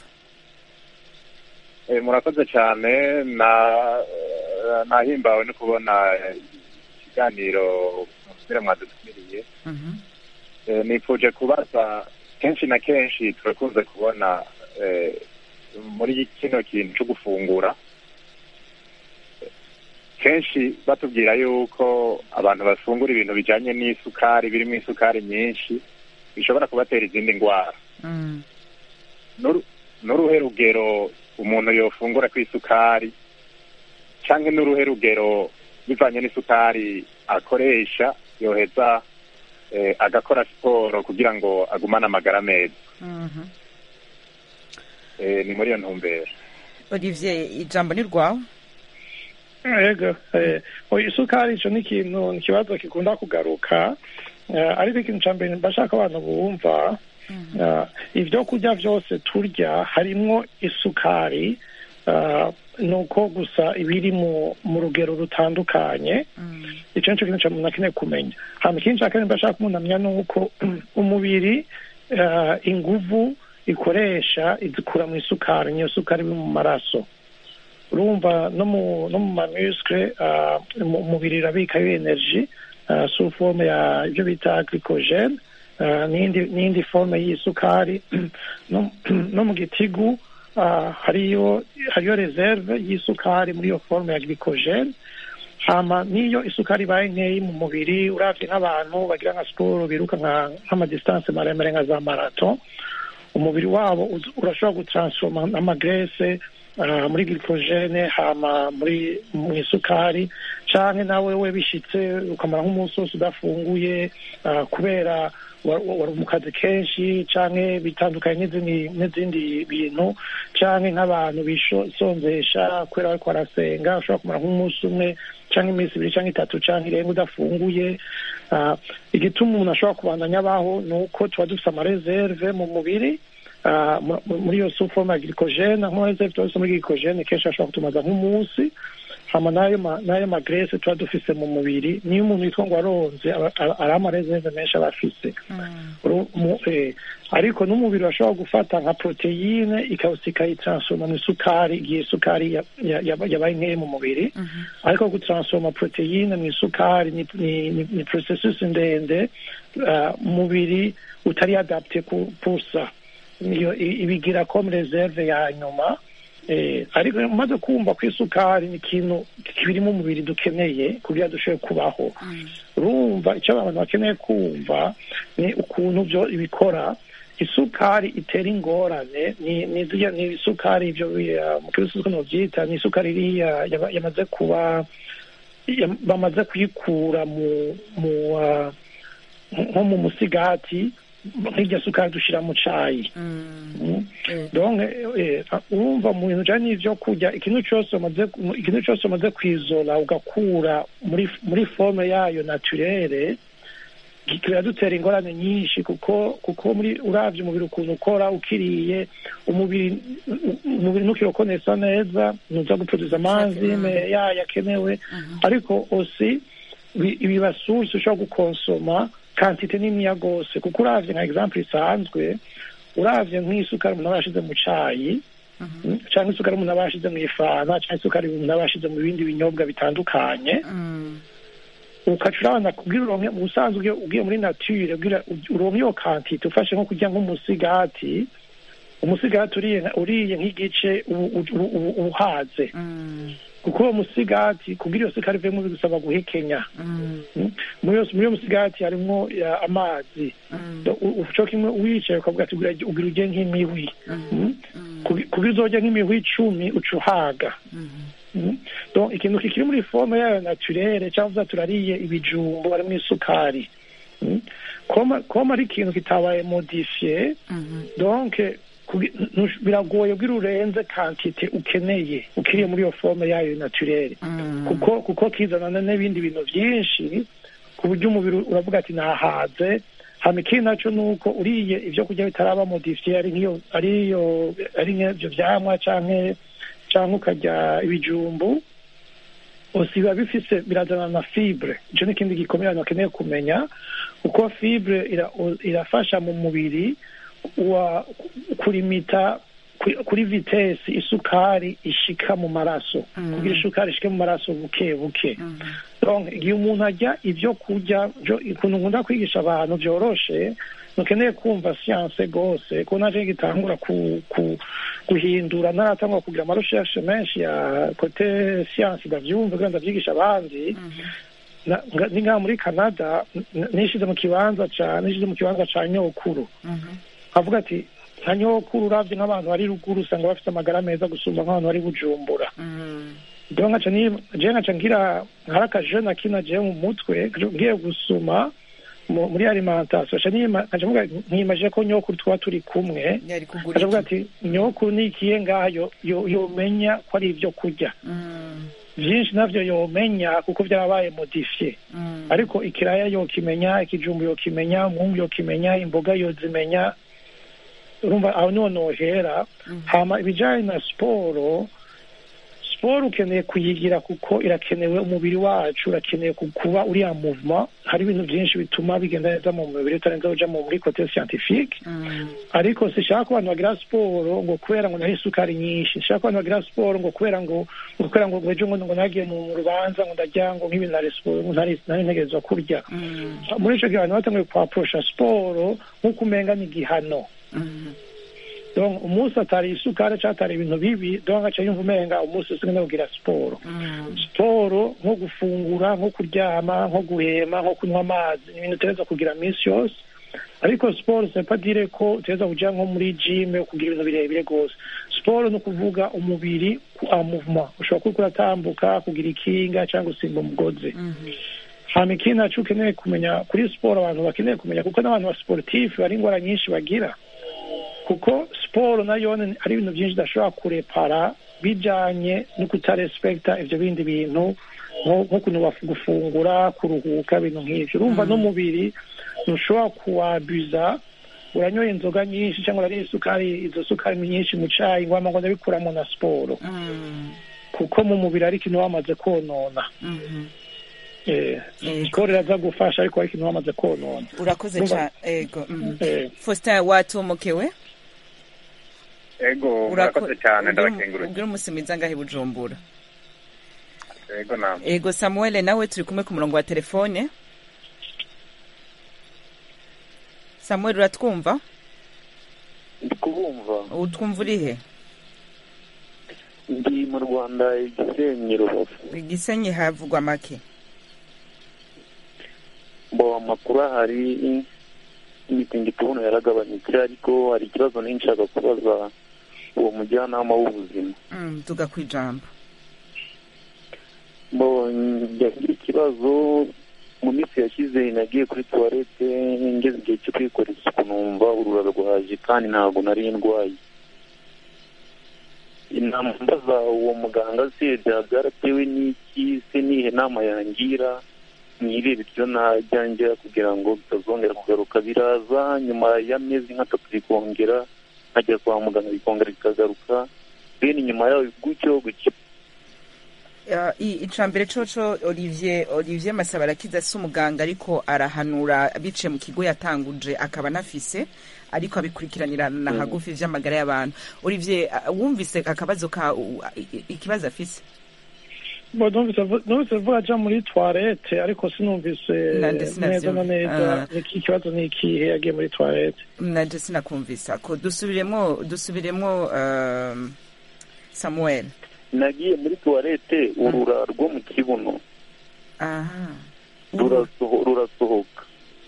Eh, murakoze cyane na eh, nahimbawe no kubona eh, ikiganiro musubire mwadutumiriye Mhm. Eh, nifuje kubaza kenshi na kenshi turakunze kubona eh, muri kino kintu cyo gufungura eh, kenshi batubwira yuko abantu bafungura ibintu bijanye n'isukari birimo isukari nyinshi bishobora kubatera izindi ndwara Mm. N'uru- n'uruhe rugero umuntu yofungura ku isukari cyangwa n'uruhe rugero bivanye n'isukari akoresha yoheza eh, agakora siporo kugira ngo agumane amagara meza Mhm. eh, ni muri iyo ntumbero Olivier ijambo ni rwawe ego eh, oya, isukari ico ni ikintu ni ikibazo gikunda kugaruka eh, ariko ikintu ca mbere mbashaka abantu bumva eh, ivyo kurya vyose turya harimwo isukari eh, nuko gusa ibiri mu mu rugero rutandukanye ico nico kintu ca umuntu akeneye kumenya hama ikindi ca kabiri mbashaka umuntu amenya nuko umubiri eh, inguvu ikoresha izikura mu isukari niyo sukari iri mu maraso urumva no mu no mu mamuscle uh, mu- umubiri irabikayo energy uh, sous forme ya ibyo bita glycogen uh, n'indi n'indi forme y'isukari no, no mu gitigu uh, hariyo hariyo reserve y'isukari muri iyo forme ya glycogen hama niyo isukari ibaye nkeyi mu mubiri uravye nk'abantu bagira nka siporo biruka nka nk'amadistance maremare nka za marato umubiri wabo uz- urashobora gutransforma amagrese uh, muri glycogene hama muri mu isukari canke nawe we bishitse ukamara nk'umunsi wose udafunguye uh, kubera wa- wa- wari mu kazi kenshi canke bitandukanye n'izindi n'izindi bintu canke nk'abantu bisonzesha kubera bariko barasenga ushobora kumara nk'umunsi umwe canke iminsi ibiri canke itatu canke irenga udafunguye Ah, igituma umuntu ashobora kubandanya abaho ni uko tuba dufise amareserve mu mubiri ah, mu- mu- muri iyo suforme ya glycogene nk'amareserve tuba dufise muri glycogene kenshi ashobora kutumaza nk'umunsi hama n'ayo ma- n'ayo magrese tuba dufise mu mubiri niyo umuntu yitwa ngo aronze aba- aba- ari amareserve menshi aba afise Uru- mu- eh, ariko n'umubiri urashobora gufata nka proteyine ikawusa ikayitransforma mu isukari igihe isukari ya- ya- yaba- yabaye nkeya mu mubiri ariko gutransforma proteyine mu isukari ni, ni, ni, ni processus ndende uh, umubiri utari adapte ku pusa niyo i- ibigira comme reserve ya nyuma eh, ariko umaze kumva ko isukari ni ikintu kiri mu mubiri dukeneye kugira dushobore kubaho urumva icyo abantu bakeneye kumva ni ukuntu byo ibikora isukari itera ingorane ni ni ziriya ni isukari ibyo uh, mu kirisi uko novyita ni isukari iriya yaba- yamaze kuba yam- bamaze kuyikura mu mu uh, nko mu musigati nk'irya sukari dushira mu cayi Mm. donc eh, urumva mu bintu bijanye n'ivyo kurya ikintu cose umaze ikintu cose umaze kwizola ugakura muri muri forme yayo naturere kiradutera ingorane nyinshi kuko kuko muri uravye umubiri ukuntu ukora ukiriye umubiri umubiri ntukirokonesa neza ntuza guproduza amazi me- yayo akenewe ariko osi bi- ibiba source ushobora gukonsoma kantite niniya gose kuko uravye nka example isanzwe uravye nk'isukari umuntu aba yashize mu cayi mm, canke isukari umuntu aba yashize mu ifanta canke isukari umuntu aba yashize mu bindi binyobwa bitandukanye ukaca urabona kugira uronke mu busanzwe ugiye- ugiye muri nature ugira uronke iyo kantite ufashe nko kurya nk'umusigati umusigati uriye nka- uriye nk'igice ubu- ubu- ubu- uhaze Mm, kuko uwo musigati kugira iyo sukari ivemo bigusaba guhekenya mm, Mm. muri iyo muri iyo musigati harimwo ya, amazi mm, Do- u- uco kimwe wicaye ukavuga ati ugira ugira urye nk'imihwi mm, Mm. mm, Kugi- kugira uzorya nk'imihwi icumi uca uhaga mm. Mm. donc ikintu kikiri muri forme yayo naturere cyangwa turariye ibijumbo harimo isukari Mm. koma koma ari ikintu kitabaye modifiye Mhm. donc kugi- ntush- biragoye kugira urenze kantite ukeneye ukiriye muri iyo forme yayo naturere Mm. kuko kuko kizanana n'ibindi bintu byinshi ku buryo umubiri uravuga ati nahaze hama ikindi naco ni uko uriye ibyo kurya bitaraba modifiye ari nk'iyo ariyo ari nk'ibyo vyamwa canke canke ukarya ibijumbu ose biba bifise birazana na fibre ico ni ikindi gikomeye abantu bakeneye kumenya kuko fibre ira, irafasha mu mubiri wa kurimita ku- kuri vitesi isukari ishika mu maraso Mm. kugira isukari ishike mu maraso buke buke Mhm. donc igihe umuntu arya ibyo kurya byo- ukuntu nkunda kwigisha abantu byoroshe ntukeneye kumva siyanse rwose ko naje gitangura ku, ku, guhindura ntaratangura kugira amarushershe menshi ya kote siyanse ndavyumva kugira ndavyigisha abandi Na- nga- ni ngaha muri canada n- nishize mu kibanza ca nishize mu kibanza ca nyokuru Mhm. avuga ati nka nyokuru uravye nk'abantu bari ruguru usanga bafite amagara meza gusumba nk'abantu bari bujumbura Mm. rero nkaca ni je nkaca ngira hari akajene akina je mu mutwe ngiye gusuma mu- muri alimentation nkaca nima- nkaca mvuga nkimaje ko nyokuru tuba turi kumwe yari kugura nkaca mvuga iki? ati nyokuru nikiye ngaha yo- yo- yomenya ko ari ibyo kurya Mm. vyinshi navyo yomenya kuko vyarabaye modifiye Mm. ariko ikiraya yokimenya ikijumbu yokimenya umwungu yokimenya imboga yozimenya urumva aho niho nohera hama ibijanye na siporo siporo ukeneye kuyigira kuko irakenewe umubiri wacu urakeneye ku- kuba uriya movement hari ibintu byinshi bituma bigenda neza mu mubiri utarenze uja mu muri kote scientifique Mm. ariko sishaka ko abantu bagira siporo ngo kubera ngo nari isukari nyinshi nshaka ko abantu bagira siporo ngo kubera ngo ngo kubera ngo ngo ejo ngo ngo nagiye mu rubanza ngo ndarya ngo nk'ibintu nari siporo ngo ntari nari ntegerezwa kurya Mm. muri ico gihe abantu batanguye kuhaporosha siporo nk'uko umenga ni igihano Mm. donc umunsi atari isukari cyangwa atari ibintu bibi donc aca yumva umenga umunsi usigaye kugira siporo Mm. siporo nko gufungura nko kuryama nko guhema nko kunywa amazi ni ibintu utegereza kugira minsi yose ariko siporo sepa dire ko utegereza kuja nko muri gym kugira ibintu birebire rwose siporo ni ukuvuga umubiri ku a movement ushobora kuba uratambuka kugira ikinga cyangwa gusimba umugozi Mhm. hama ikindi naco ukeneye kumenya kuri siporo abantu bakeneye kumenya kuko n'abantu ba sportif bari ingwara nyinshi bagira kuko siporo nayo ni- ari ibintu byinshi idashobora kurepara bijanye no kutarespekta ivyo bindi bintu nko nko kuntu baf- gufungura kuruhuka ibintu nk'ivyo urumva n'umubiri ntushobora kuwabuza uranyoye inzoga nyinshi cyangwa urariye isukari izo sukari nyinshi mu cayi ngo wama ngo ndabikuramo na siporo Mm. kuko mu mubiri ari ikintu wamaze konona Mhm. Eh, Yego. siporo iraza gufasha ariko ari ikintu wamaze konona urakoze Urumva- cyane ego mhm. Eh, faustin watomokewe ego Urako- murakoze cyane ubwira- ndabakenguruye ubwira umunsi mwiza ngahe bujumbura ego namwe ego samuel nawe turi kumwe ku murongo wa telefone samuel uratwumva ndi kubumva utwumva urihe ndi mu rwanda igisenyi rubavu igisenyi havugwa make mbo amakuru ahari imitingito ubuno yaragabanyutse ariko hari ikibazo nari nshaka kubaza uwo mujyanama w'ubuzima Mm, tuga ku ijambo mbo yagira ikibazo mu minsi yashize nagiye kuri tuwarete ngeze igihe cyo kwikora isuku numva urura rwaje kandi ntabwo nari ndwaye inama mbaza uwo muganga se byaba byaratewe n'iki se nihe nama yangira mwirebe ibyo najya njya kugira ngo bitazongera kugaruka biraza nyuma y'amezi nk'atatu bikongera nkajya kwa muganga bikongera bikagaruka bene nyuma yaho gutyo gutyo Uh, i- icambere coco olivier olivier masaba arakiza si umuganga ariko arahanura biciye mu kigo yatanguje akaba anafise ariko abikurikiranirana hagufi vy'amagara y'abantu olivier uh, wumvise akabazo ka u- i- i- ikibazo afise Bo, numvise avu- numvise avuga aja muri toilette ariko sinumvise Nande neza sinavyumva. na neza Ah. iki kibazo ni ikihe yagiye muri toilette naje sinakumvisa ko dusubiremo dusubiremo um, samuel nagiye muri tuwarete urura rwo mu kibuno aha rurasoho- rurasohoka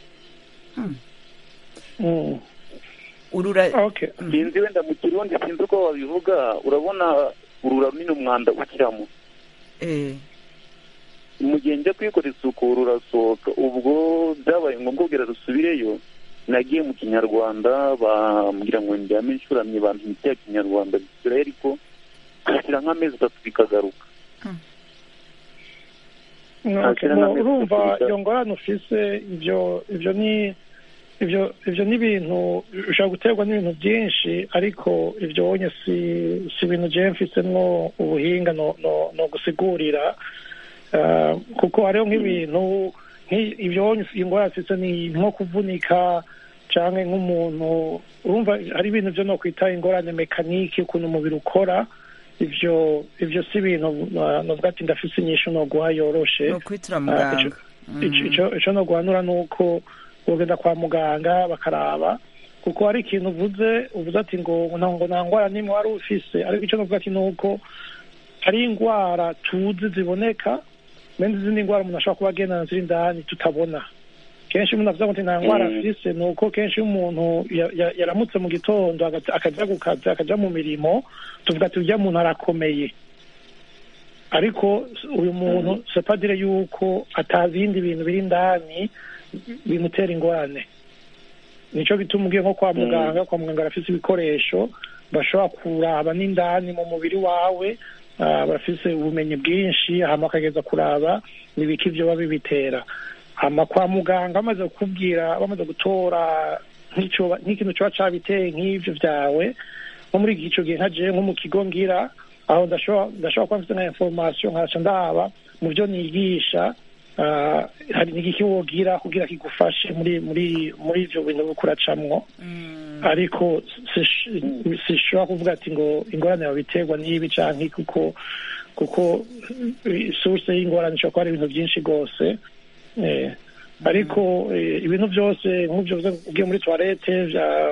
Mm. urura okay sinzi wenda mu kirundi sinzi uko babivuga urabona urura runini umwanda ukiramo eh mu gihe njya kuyikora isuku rurasohoka ubwo byabaye ngombwa kugira rusubireyo nagiye mu kinyarwanda bambwira ngo ndyame inshuramye bampa imiti ya kinyarwanda bisubirayo ariko hashyira nk'amezi atatu bikagaruka Okay, Ntakira bo, n'amezi urumva atatu iyo ngorane ufise ivyo ivyo ni ivyo ivyo ni ibintu ushobora guterwa n'ibintu byinshi ariko ivyo wonye si si ibintu jewe mfisemwo ubuhinga no no, no gusigurira Ah, kuko hariho nk'ibintu nk'i- ivyo wonye ingorane ufise ni nko kuvunika canke nk'umuntu urumva hari ibintu vyo no kwita ingorane mekanike ukuntu umubiri ukora ivyo ivyo si ibintu ah, novuga ati ndafise inyishu noguha yoroshe no kwitura Ah, muganga ico- ico- ico- ico no guhanura ni uko ugenda kwa muganga bakaraba kuko hari ikintu uvuze uvuze ati ngo nta- ngo nta ndwara n'imwe wari ufise ariko icyo novuga ati ni uko hari indwara tuzi ziboneka bene izindi ndwara umuntu ashobora kuba agendana ziri indani tutabona kenshi umuntu avuga ngo nti nta ndwara Mm. afise ni uko kenshi iyo umuntu ya- ya- yaramutse mu gitondo agaca- akaja ku kazi akaja mu mirimo tuvuga ati urya muntu arakomeye ariko uyu muntu sepadire yuko atazi ibindi bintu biri indani bimutera ingorane nico gituma ugiye nko kwa muganga kwa muganga barafise ibikoresho bashobora kuraba n'indani mu mubiri wawe ah, barafise ubumenyi bwinshi hama bakageza kuraba nibiki vyoba bibitera hama kwa muganga bamaze kukubwira bamaze gutora nk'ico- nk'ikintu coba cabiteye nk'ivyo vyawe nko muri ico gihe nka jewe nko mu kigo ngira aho ndashobora ndashobora kuba mfite nka information nkaca ndaba mu byo nigisha ah, hari n'igiki wogira kugira kigufashe muri muri muri ivyo bintu uriko uracamwo ariko sish- sishobora kuvuga ati ngo ingorane yawe biterwa n'ibi canke kuko kuko eh, source y'ingorane ishobora kuba ari ibintu byinshi rwose eh, ariko eh, ibintu byose nk'ibyo uvuze ugiye muri toilette vya-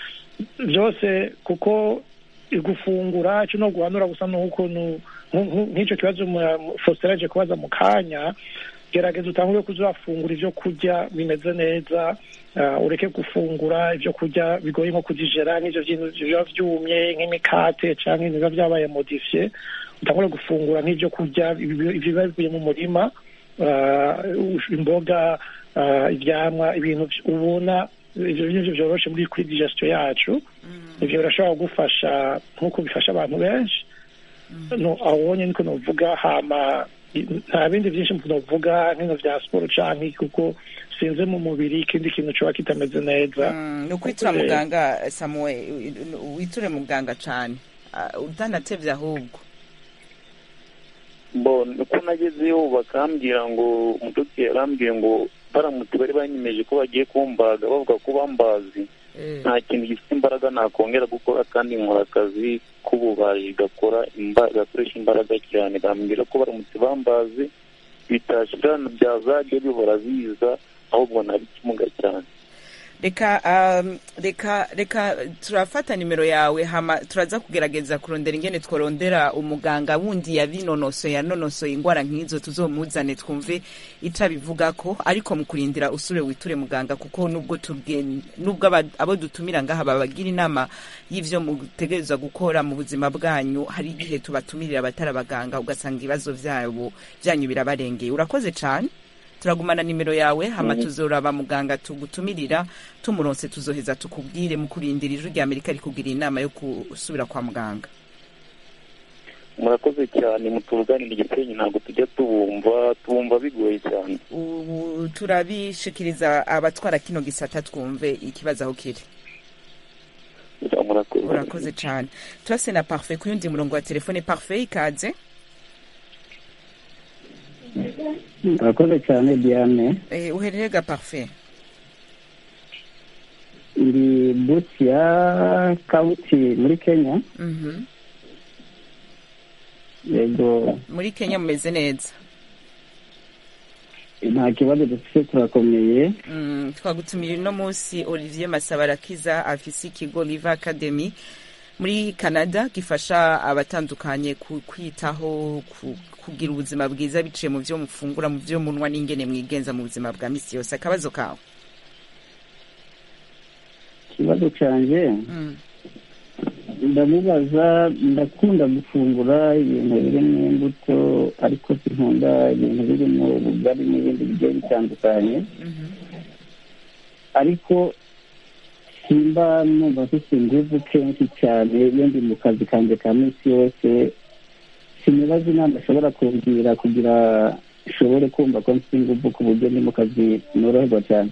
byose kuko gufungura icyo no guhanura gusa n'ukuntu nk'icyo kibazo Faustin aje kubaza mu kanya gerageza utangure kuza urafungura ibyo kurya bimeze neza ah, ureke gufungura ibyo kurya bigoye nko kujijera nk'ibyo bintu biba byumye nk'imikate cyangwa ibintu biba byabaye modifiye utangure gufungura nk'ibyo kurya ibi- biba bivuye mu murima ah, imboga ah, ivyamwa ibintu vy- ubona ivyo bintu vyoroshe muri kuri digestion yacu ivyo birashobora kugufasha nk'uko bifasha abantu benshi no awonye niko novuga hama i- nta bindi byinshi novuga nk'ino vya siporo canke kuko sinze mu mubiri ikindi kintu coba kitameze neza Mm, ni ukwitura Eh, muganga samuel witure muganga cane Ah, utanatevye ahubwo bo uko nagezeyo bakambwira ngo umudogiteri yarambwiye ngo baramutse bari banyemeje ko bagiye kumbaga bavuga ko bambazi Eh, nta kintu gifite imbaraga nakongera gukora kandi nkora akazi k'ububaji gakora imba- gakoresha imbaraga cyane bambwira ko baramutse bambazi bitashira byazajya bihora biza ahubwo nari ikimuga cyane reka um, reka reka turafata nimero yawe hama turaza kugerageza kurondera ingene tworondera umuganga wundi yabinonosoye yanonosoye ingwara nk'izo tuzomuzane twumve ico abivugako ariko mu kurindira usure witure muganga kuko nubwo tubwe nubwo aba- abo dutumira ngaha babagira inama y'ivyo mutegerezwa gukora mu buzima bwanyu hari igihe tubatumirira abatari abaganga ugasanga ibibazo vyabo vyanyu birabarengeye urakoze cane turagumana nimero yawe hama tuzoraba muganga tugutumirira tumuronse tuzoheza tukubwire mu kurindira ijwi rya amerika rikugira inama yo gusubira kwa muganga murakoze cyane mutuvuganira igisenyi ntabwo tujya tubumva tubumva bigoye cyane ubu turabishikiriza abatwara kino gisata twumve ikibazo aho kiri murakoze urakoze cane turase na parfait ku yundi murongo wa telefone parfait ikaze murakoze cyane diane eh, uherere ga parfait ndi buti ya kabuti muri kenya Mhm. yego muri kenya mumeze neza nta kibazo dufite turakomeye Mm, twagutumiye uno munsi olivier masabarakiza afise ikigo live academy muri canada gifasha abatandukanye ku- kwitaho ku- kugira ubuzima bwiza biciye mu vyo mufungura mu vyo munwa n'ingene mwigenza mu buzima bwa misi yose akabazo kawe ikibazo cyanjye Mm. ndamubaza ndakunda gufungura ibintu birimo imbuto ariko sinkunda ibintu birimo ubugari n'ibindi bigiye bitandukanye Mhm. ariko simba numva mfite ingufu kenshi cyane iyo ndi mu kazi kanjye ka minsi yose sinibaza inama ashobora kumbwira kugira nshobore kumva ko mfite ingufu ku buryo ndi mu kazi noroherwa cyane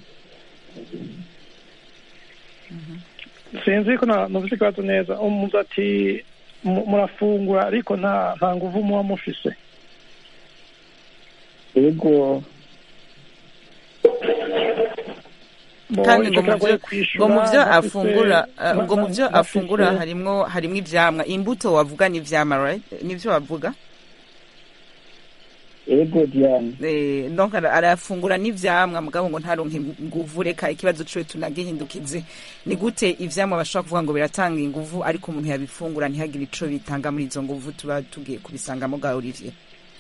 sinzi ko na- numvise ikibazo neza umuzi ati mu- murafungura ariko nta nta nguvu muba mufise yego Bo, kandi ico ngo mu kiragoye vyo kwishura, ngo mu vyo ntafise- afungura eh, nta- ngo mu vyo ntafise- afungura harimwo harimwo ivyamwa imbuto wavuga ni ivyamwa right nivyo wavuga yego diane Eh, donc ara- arafungura n'ivyamwa mugabo ngo ntaronke inguvu reka ikibazo ciwe tunagihindukize ni gute ivyamwa bashobora kuvuga ngo biratanga inguvu ariko umuntu yabifungura ntihagire ico bitanga muri izo nguvu tuba tugiye kubisangamo bwa olivier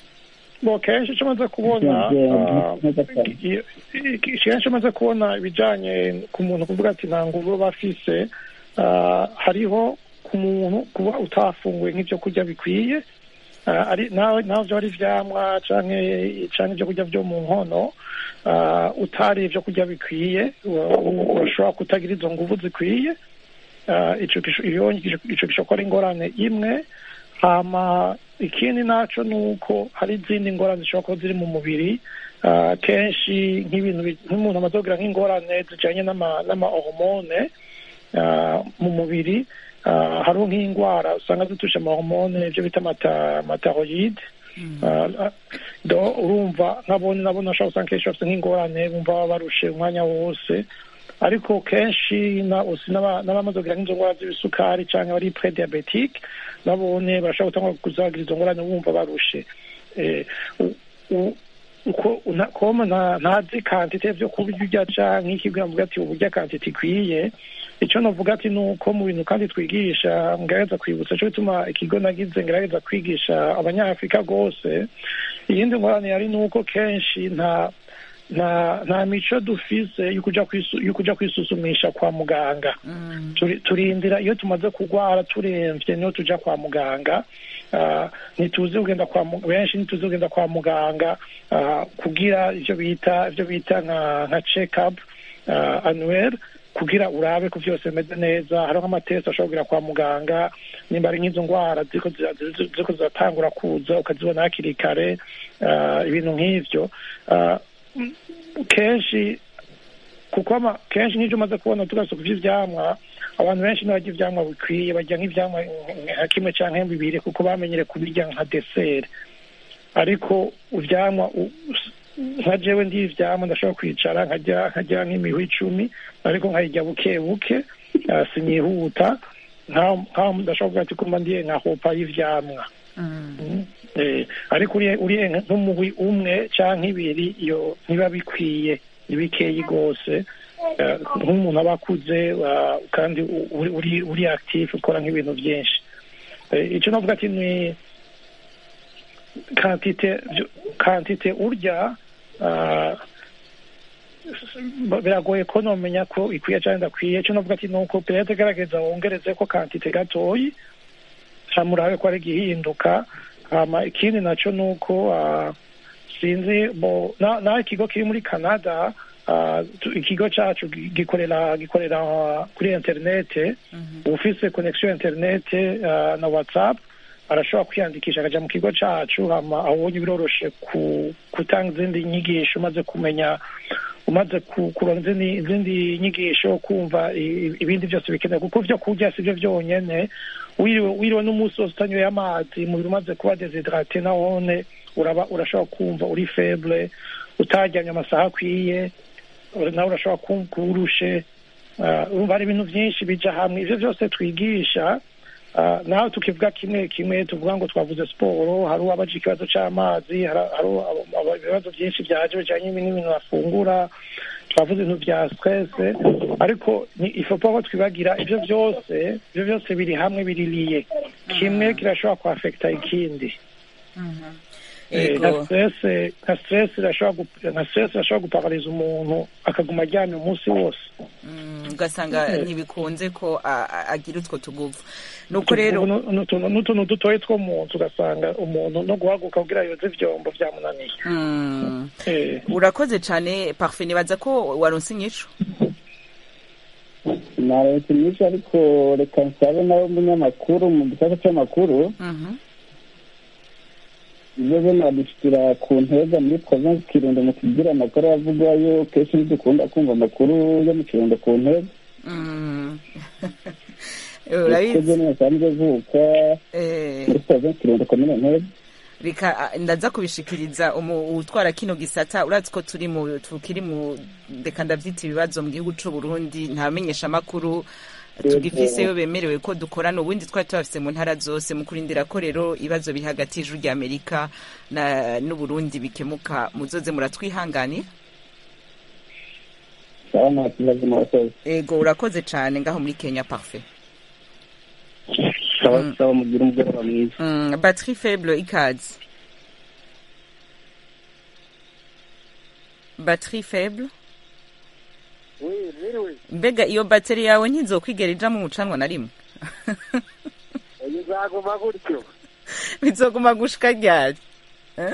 bo kenshi icyo maze kubona ah, i- i- kenshi maze kubona ibijyanye ku muntu kuvuga ati nta nguvu aba afise ah, hariho ku muntu kuba utafunguye nk'ibyo kurya bikwiye ah, ari nawe nawe byo ari ivyamwa canke canke ibyo kurya byo mu nkono ah, utari ibyo kurya bikwiye wa- u- urashobora kutagira izo nguvu zikwiye Ah, ico gisho- iyo ico gishobora kuba ari ingorane imwe hama ikindi naco ni uko hari izindi ngorane zishobora kuba ziri mu mubiri Ah, kenshi nk'ibintu bi- nk'umuntu amaze kugira nk'ingorane zijanye n'ama- n'amahormone ah, mu mubiri ah, hariho nk'indwara usanga zitusha amahormone ibyo bita amata- amataroyide Ah, ah, do urumva nk'abone nabo nashobora usanga kenshi bafite nk'ingorane bumva baba barushe umwanya wose ariko kenshi na usi n'aba- n'abamaze kugira nk'izo ngwara z'ibisukari cyangwa bari pre-diabetic babone barashobora gutanga kuzagira izo ngorane bumva barushe Eh, u- u- uko una- koma nta- ntazi kantite vyo kurya urya canke ikibwira mvuga ati uburya kantite ikwiye ico novuga ati ni uko mu bintu kandi twigisha ngerageza kwibutsa co bituma ikigo nagize ngerageza kwigisha abanyafurika rwose iyindi ngorane yari ni uko kenshi nta nta nta mico dufise yo kuja kwisu- yo kuja kwisuzumisha kwa muganga Turi- turindira iyo tumaze kurwara turemvye niyo tuja kwa muganga Ah, ntituzi kugenda kwa mu- benshi ntituzi kugenda kwa muganga ah, kugira ivyo bita ivyo bita nka nka check up annuel kugira urabe ko vyose bimeze neza hariho nk'amatesi ashobora kugira kwa muganga nimba ari nk'izo ngwara ziriko zira- ziri- ziriko ziratangura kuza ukazibona hakiri kare ah, ibintu nk'ivyo Ah, mm, kenshi kuko ama- kenshi nk'ibyo umaze kubona tugarutse ku vy'ivyamwa abantu benshi ntibarya ivyamwa bikwiye barya nk'ivyamwa nka kimwe canke bibiri kuko bamenyere kubirya nka deseri ariko ivyamwa u- nka jewe ndi ivyamwa ndashobora kwicara nkarya nkarya nk'imihwi icumi ariko nkayirya buke buke ah, sinyihuta nkaho nkaho ndashobora kuvuga ati kumva ndiye nka hopa y'ivyamwa Mm. Eh, ariko uriye uriye nk'umuhwi umwe canke ibiri iyo ntiba bikwiye ni bikeyi rwose Eh, nk'umuntu aba akuze ah, kandi u- uri uri- uri active ukora nk'ibintu byinshi Eh, ico navuga ati ni kantite vyo- kantite urya ah, s- biragoye ko nomenya ko ikwiye canke idakwiye ico navuga ati nuko perete gerageza wongereze ko kantite gatoyi hama urabe ko ari igihinduka hama ikindi naco nuko ah, sinzi bo na- naho ikigo kiri muri canada ah, tu- ikigo cacu gi- gikorera gikorera ah, kuri interinete ufise connection interinete ah, na whatsapp arashobora kwiyandikisha akaja mu kigo cacu hama abonye biroroshe ku gutanga izindi nyigisho umaze kumenya umaze ku- kuronka izindi izindi nyigisho kumva i- i- ibindi byose bikenewe kuko vyo kurya sivyo vyonyene wiriwe wiriwe n'umunsi wose utanyoye amazi umubiri umaze kuba desidrate nawone uraba urashobora kumva uri feble utaryamye amasaha akwiye nawe urashobora kumva urushe Ah, urumva hari ibintu byinshi bija hamwe ivyo vyose twigisha Ah, naho tukivuga kimwe kimwe tuvuga ngo twavuze siporo hari uwabaje ikibazo c'amazi hari hari abo- abo- ibibazo byinshi byaje bijanye n'ibintu bafungura twavuze ibintu bya stress ariko ni ifopo ko twibagira ibyo byose ibyo byose biri hamwe biriliye kimwe kirashobora kuafekta ikindi Eh, nka Ego. stress nka stress irashobora gu- nka stress irashobora guparaliza umuntu akaguma aryamye umunsi wose Mm, ugasanga ntibikunze ko a- a- agira utwo tuguvu nuko rero Ubu nu- n'utuntu n'utuntu dutoya two mu nzu ugasanga umuntu no guhaguka kugira yoze ivyombo vyamunaniye Mm. Eh, urakoze cyane parfe nibaza ko waronse inyishu naretse nyinshi ariko reka nsabe nawe umunyamakuru mu gisata cy'amakuru Mhm. ibyo byo nadushyikira ku ntega muri provinsi kirundo mu kugira amakuru avugwayo kenshi ntidukunda kumva amakuru yo mu kirundo ku ntega Mm. twebwe urabizi ntibasanzwe vuka eh, muri provinsi kirundo komine ntega reka ah, ndaza kubishikiriza umu- utwara kino gisata urazi ko turi mu tukiri mu reka ndavyita ibibazo mu gihugu c'u Burundi nta menyeshamakuru tugifiseyo bemerewe ko dukorana ubundi twari tubafise mu ntara zose mu kurindira ko rero ibibazo biri hagati y'ijuru rya amerika na n'uburundi bikemuka muzoze muratwihanganira sawa nta kibazo murakoze ego urakoze cane ngaho muri kenya parfait sawa sawa mugire umugoroba mwiza mm, batterie faible ikaze batterie faible Oui, mwiriwe mbega iyo bateri yawe ntizokwigera ijamo umucanwa na rimwe bizaguma gutyo bizoguma gushika ryari Eh?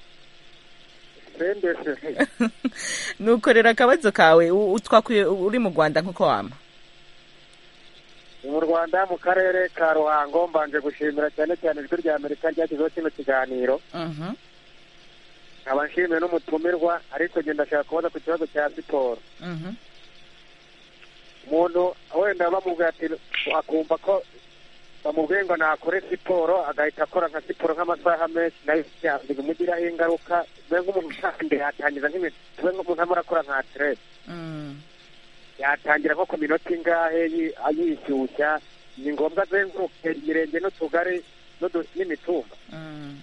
sendese nukorera akabazo kawe u- utwakuye uri mu rwanda nk'uko wama ni mu rwanda mu karere ka ruhango mbanje gushimira cyane cyane ijwi rya amerika ryashyizeho kino kiganiro Mhm. nkaba nshimiye n'umutumirwa ariko njye ndashaka kubaza ku kibazo cya siporo Mhm. umuntu wenda bamubwira ati akumva ko bamubwiye ngo nakore siporo agahita akora nka siporo nk'amasaha menshi nayo bimugiraho ingaruka mbe nk'umuntu kandi yatangiza nk'ibintu tube nk'umuntu arimo arakora nka aterese Mm. yatangira nko ku minota ingahe yi- yishyushya ni ngombwa azenguruke imirenge n'utugari n'udu- n'imitumba Mm.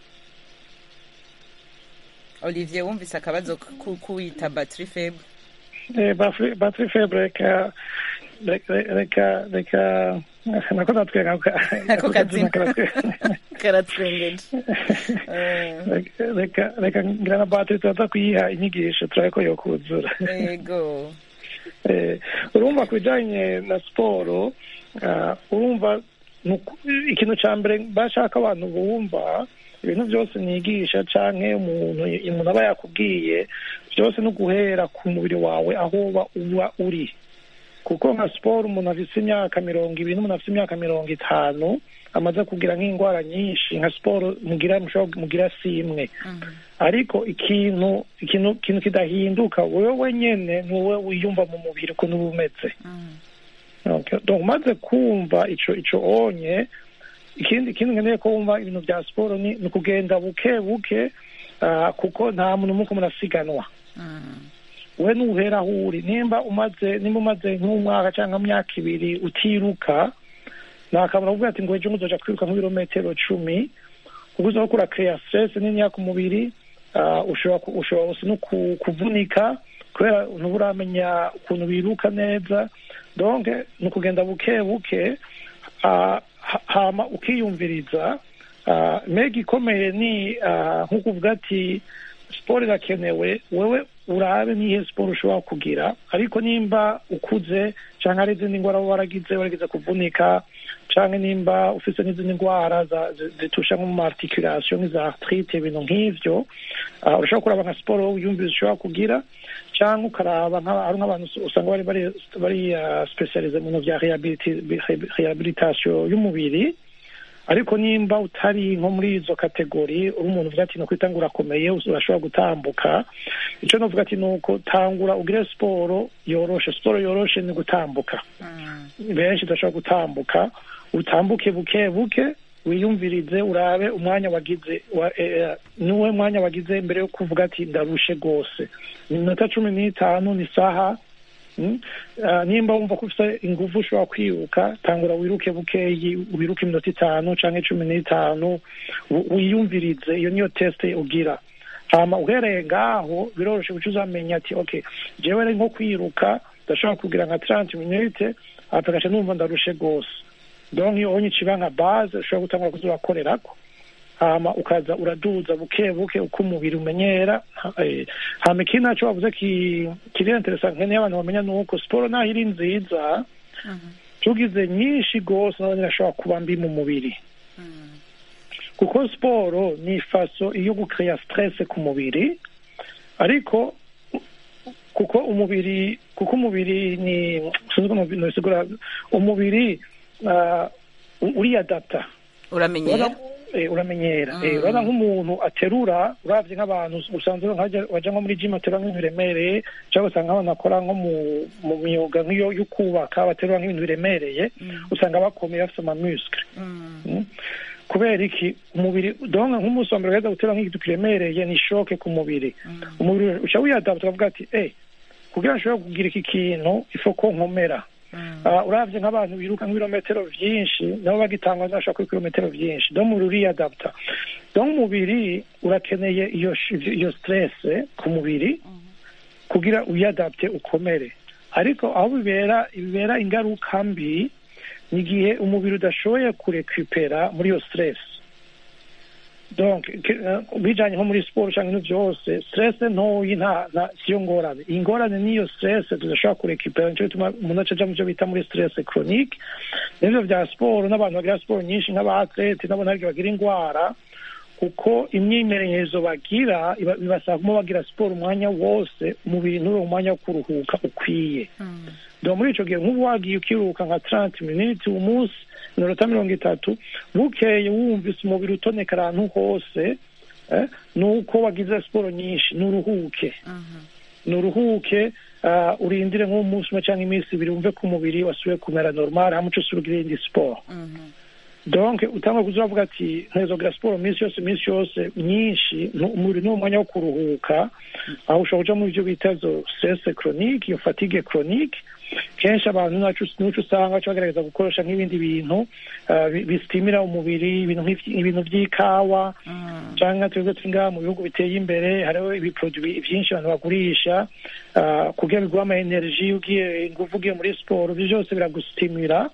olivier wumvise akabazo ku- kuwita batterie faible eh, battery battery faible reka reka reka reka nako natwenga ako kazina karatwengeje Eh, Reka- reka reka ngira na battery turaza kuyiha inyigisho turabe ko yokuzura ego Eh, urumva ku bijyanye na siporo ah, urumva ni uku- ikintu cya mbere bashaka abantu bumva ibintu byose nigisha cyangwa umuntu umuntu aba yakubwiye byose no guhera ku mubiri wawe aho uba uba uri kuko nka siporo umuntu afite imyaka mirongo ibiri n'umuntu afite imyaka mirongo itanu amaze kugira nk'indwara nyinshi nka siporo mugira mushobora mugira si imwe ariko ikintu ikintu ikintu kidahinduka wowe wenyene ni wowe wiyumva mu mubiri ukuntu uba umeze Okay. donc umaze kumva ico ico onye ikindi ikindi nkeneye ko wumva ibintu bya siporo ni ni ukugenda buke buke ah, kuko nta muntu muko murasiganwa we nuhera aho uri nimba umaze nimba umaze nk'umwaka cyangwa imyaka ibiri utiruka nakamara kuvuga ati ngo ejo nguzoja kwiruka nk'ibirometero cumi kuko uza gukura kreya stress niniya ku mubiri ah, ushobora ku- ushobora gusa no ku- kuvunika kubera ntuba uramenya ukuntu biruka neza donc ni ukugenda buke buke ah, ha- hama ukiyumviriza ah, mega ikomeye ni ah, nko kuvuga ati siporo irakenewe wewe urabe nihe siporo ushobora kugira ariko nimba ukuze cyangwa hari izindi ndwara waba waragize waragize kuvunika cyangwa nimba ufite n'izindi ndwara za- zi- zitusha nko mu articulation nk'iza arthrite ibintu nk'ivyo ah, urashobora kuraba nka siporo wiyumvira ushobora kugira cyangwa ukaraba nka- hari nk'abantu usanga bari bari bari ah, specialize mu bintu bya rehabiliti- rehabilitation y'umubiri ariko nimba utari nko muri izo kategori uri umuntu uvuga ati nukwita ngo urakomeye urashobora gutambuka icyo navuga ati ni uko tangura ugire siporo yoroshe siporo yoroshe ni gutambuka benshi udashobora gutambuka utambuke buke buke wiyumvirize urabe umwanya wagize wa- eh, niwe mwanya wagize mbere yo kuvuga ati ndarushe rwose ni iminota cumi n'itanu ni isaha Mm. Ah, nimba wumva ko ufite ingufu ushobora kwiruka tangura wiruke bukeyi wiruke iminota itanu canke cumi n'itanu wi- wiyumvirize iyo niyo teste ugira hama uhereye ngaho biroroshe guca uzamenya ati okay jewe ari nko kwiruka ndashobora kugira nka 30 minute hapa gaca numva ndarushe gose donc iyo onye iciba nka base ushobora gutangura kuza urakorerako hama ukaza uraduza buke buke uko umubiri umenyera ha- eh, hama ikindi naco wavuze ki- kiri interesa nkeneye abantu bamenya ni uko siporo naho iri nziza tugize nyinshi gose nazo irashobora kuba mbi mu mubiri kuko siporo ni faso iyo gukreya stress ku mubiri ariko kuko umubiri kuko umubiri ni sinzi uko nobisigura umubiri ah, uriyadapta uramenyera Urabona- eh, uramenyera Eh, urabona nk'umuntu aterura uravye nk'abantu usanzwe nkajya- waja nko muri gym aterura nk'ibintu biremereye cyangwa usanga nk'abantu bakora nko mu mu myuga nk'iyo yo kubaka baterura nk'ibintu biremereye usanga bakomeye bafite amamuscle Mm. kubera iki umubiri donka nk'umunsi wa mbere ugaheza guterura nk'ikintu kiremereye ni shoke ku mubiri umubiri uca wiyadapta ukavuga ati eh kugira ngo nshobore kugira iki kintu ifo ko nkomera Ah, uravye nk'abantu biruka nk'ibirometero vyinshi nabo bagitangwa bashaka kuri kilometero vyinshi donc umubiri uriyadapta donc umubiri urakeneye iyo sh- iyo stress ku mubiri kugira uyadapte ukomere ariko aho bibera bibera ingaruka mbi ni igihe umubiri udashoboye kurekupera muri iyo stress donc ke- eh, bijanye nko muri siporo canke ibintu vyose stress ntoyi nta nta siyo ngorane ingorane niyo stress tudashobora kurekupera nico gituma umuntu aca aja mu vyo bita muri stress chronique nivyo vya siporo n'abantu bagira siporo nyinshi nk'abatlete nabo ntabwo bagira ingwara kuko imyimenyerezo bagira iba- bibasaba kuma bagira siporo umwanya wose umubiri ntube mu mwanya wo kuruhuka ukwiye donc muri ico gihe nk'ubu wagiye ukiruka nka 30 minutes umunsi minota mirongo itatu bukeye wumvise umubiri utonekara ahantu hose eh, nuko wagize siporo nyinshi nuruhuke nuruhuke uh, urindire nk'umunsi umwe cyangwa iminsi ibiri wumve ko umubiri wasubiye kumera normal hama uce usubira ugire indi siporo donc utanga kuza uravuga ati ntezogira siporo minsi yose minsi yose nyinshi nu- umubiri ni umwanya wo kuruhuka aho ushobora kuja mu byo bita zo stress chronique iyo fatigue chronique kenshi abantu nacu nuco usanga baca bagerageza gukoresha nk'ibindi bintu ah, bi- bisitimira umubiri ibintu nk'ivy- ibintu vy'ikawa canke twebwe turi ngaha mu bihugu biteye imbere hariho ibiproduit vyinshi abantu bagurisha ah, kugira biguha ama energie ugiye inguvu ugiye muri siporo ivyo vyose biragusitimira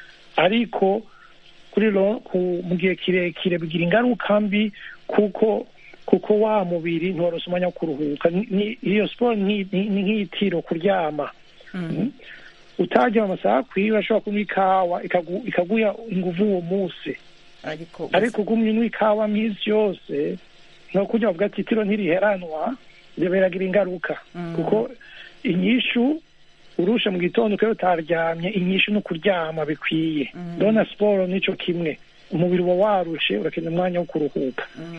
ariko kuri ro ku- mu gihe kirekire bigira ingaruka mbi kuko kuko wa mubiri ntiwarose umwanya wo kuruhuka Ni- ni- iyo siporo ni ni- ni nk'itiro kuryama Mm. utaryama amasaha akwiye urashobora kunywa ikawa ikagu- ikaguha inguvu uwo munsi ariko ariko ugumye unywa ikawa minsi yose no kurya bavuga ati itiro ntiriheranwa ibyo biragira ingaruka kuko inyishu urusha mu gitondo ukaba utaryamye inyishu ni ukuryama bikwiye ndabona siporo nico kimwe umubiri uba warushe urakenera umwanya wo kuruhuka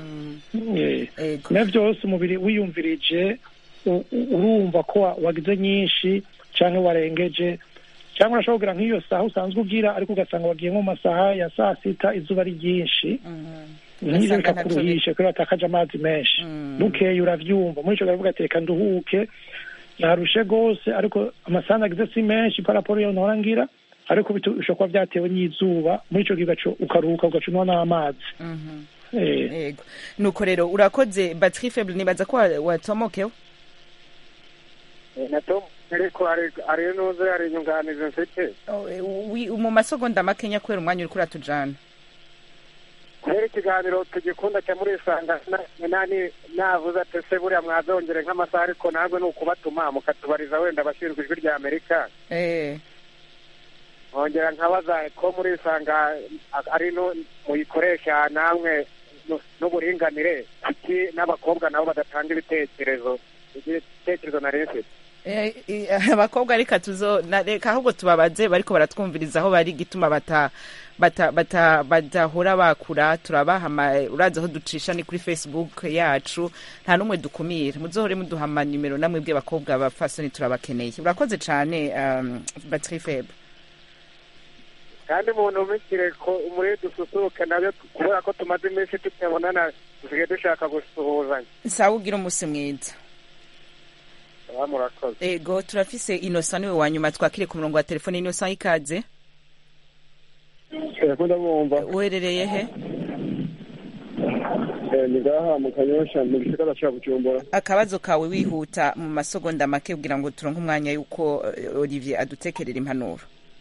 Eh, Ego. na byose umubiri wiyumvirije u- u- urumva ko wa- wagize nyinshi cyangwa warengeje cyangwa urashobora kugira nk'iyo saha usanzwe ugira ariko ugasanga wagiye nko mu masaha ya saa sita izuba ari ryinshi nk'ibyo Ugasanga bikakuruhisha kubera watakaje amazi menshi bukeye uravyumva muri ico gihe uravuga ati reka nduhuke narushe gose ariko amasaha nagize si menshi paraporo yo nahora ngira ariko bitu- bishobora kuba vyatewe n'izuba muri ico gihe ugaca- ukaruhuka ugaca unywa n'amazi Eh, yego nuko rero urakoze batterie faible nibaza ko wa- watomokeho nato ariko hari hari n'uze hari inyunganizi mfite Oh, eh, wi- mu masegonda makenya kubera umwanya uriko uratujana kubera ikiganiro tugikunda cya muri isanga na- nani navuze ati se buriya mwazongere nk'amasaha ariko ntabwo ni ukubatuma mukatubariza wenda abashinzwe ijwi rya amerika eh nkongera nkabaza ko muri isanga a- ari no muyikoresha namwe nu- n'uburinganire kuki n'abakobwa nabo badatanga ibitekerezo ibitekerezo nari mfite Eh, eh, abakobwa reka tuzo na- reka ahubwo tubabaze bariko baratwumviriza aho bari gituma bata bata bata badahora bakura turabaha ama- urazi aho ducisha ni kuri facebook yacu nta n'umwe dukumira muzohore muduha amanimero namwe bw'abakobwa abapfasoni turabakeneye urakoze cane um, batterie faible kandi umuntu umikire ko muri dususuruke nabyo kubera ko tumaze iminsi tutabonana dusigaye dushaka gusuhuzanya sawa ugira umunsi mwiza aha murakoze ego turafise inosa niwe wa nyuma twakire ku murongo wa telefone inosa ikaze ko ndabumva uherereye he Eh, ni ngaha mu kanyosha mu gisagara ca bujumbura akabazo kawe wihuta mu masegonda make kugira ngo turonke umwanya yuko eh, olivier adutekerera impanuro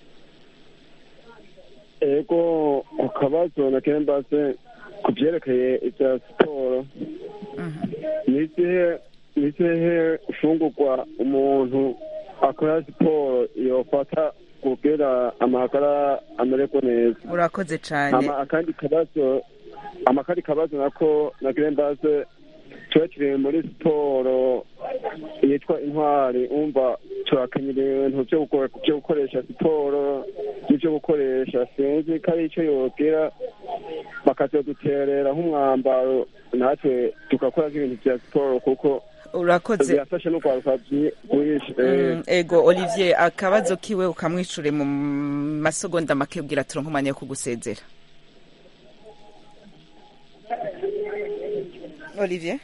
ego akabazo na kembase ku vyerekeye ivya siporo nizihe nizihe mfungurwa umuntu akora siporo yofata kugira amagara amererwe neza urakoze cane hama akandi kabazo hama akandi kabazo nako na kembase tuba turi muri siporo yitwa intwari umva turakenyera ibintu vyo gukora- vyo gukoresha siporo n'ivyo gukoresha sinzi ko ari ico yogira bakazoduterera nk'umwambaro natwe tugakora nk'ibintu vya siporo kuko urakoze birafasha no kwaruka bwinshi Mm, ego olivier akabazo kiwe ukamwicure mu masegonda make kugira turonke umwanya wo kugusezera olivier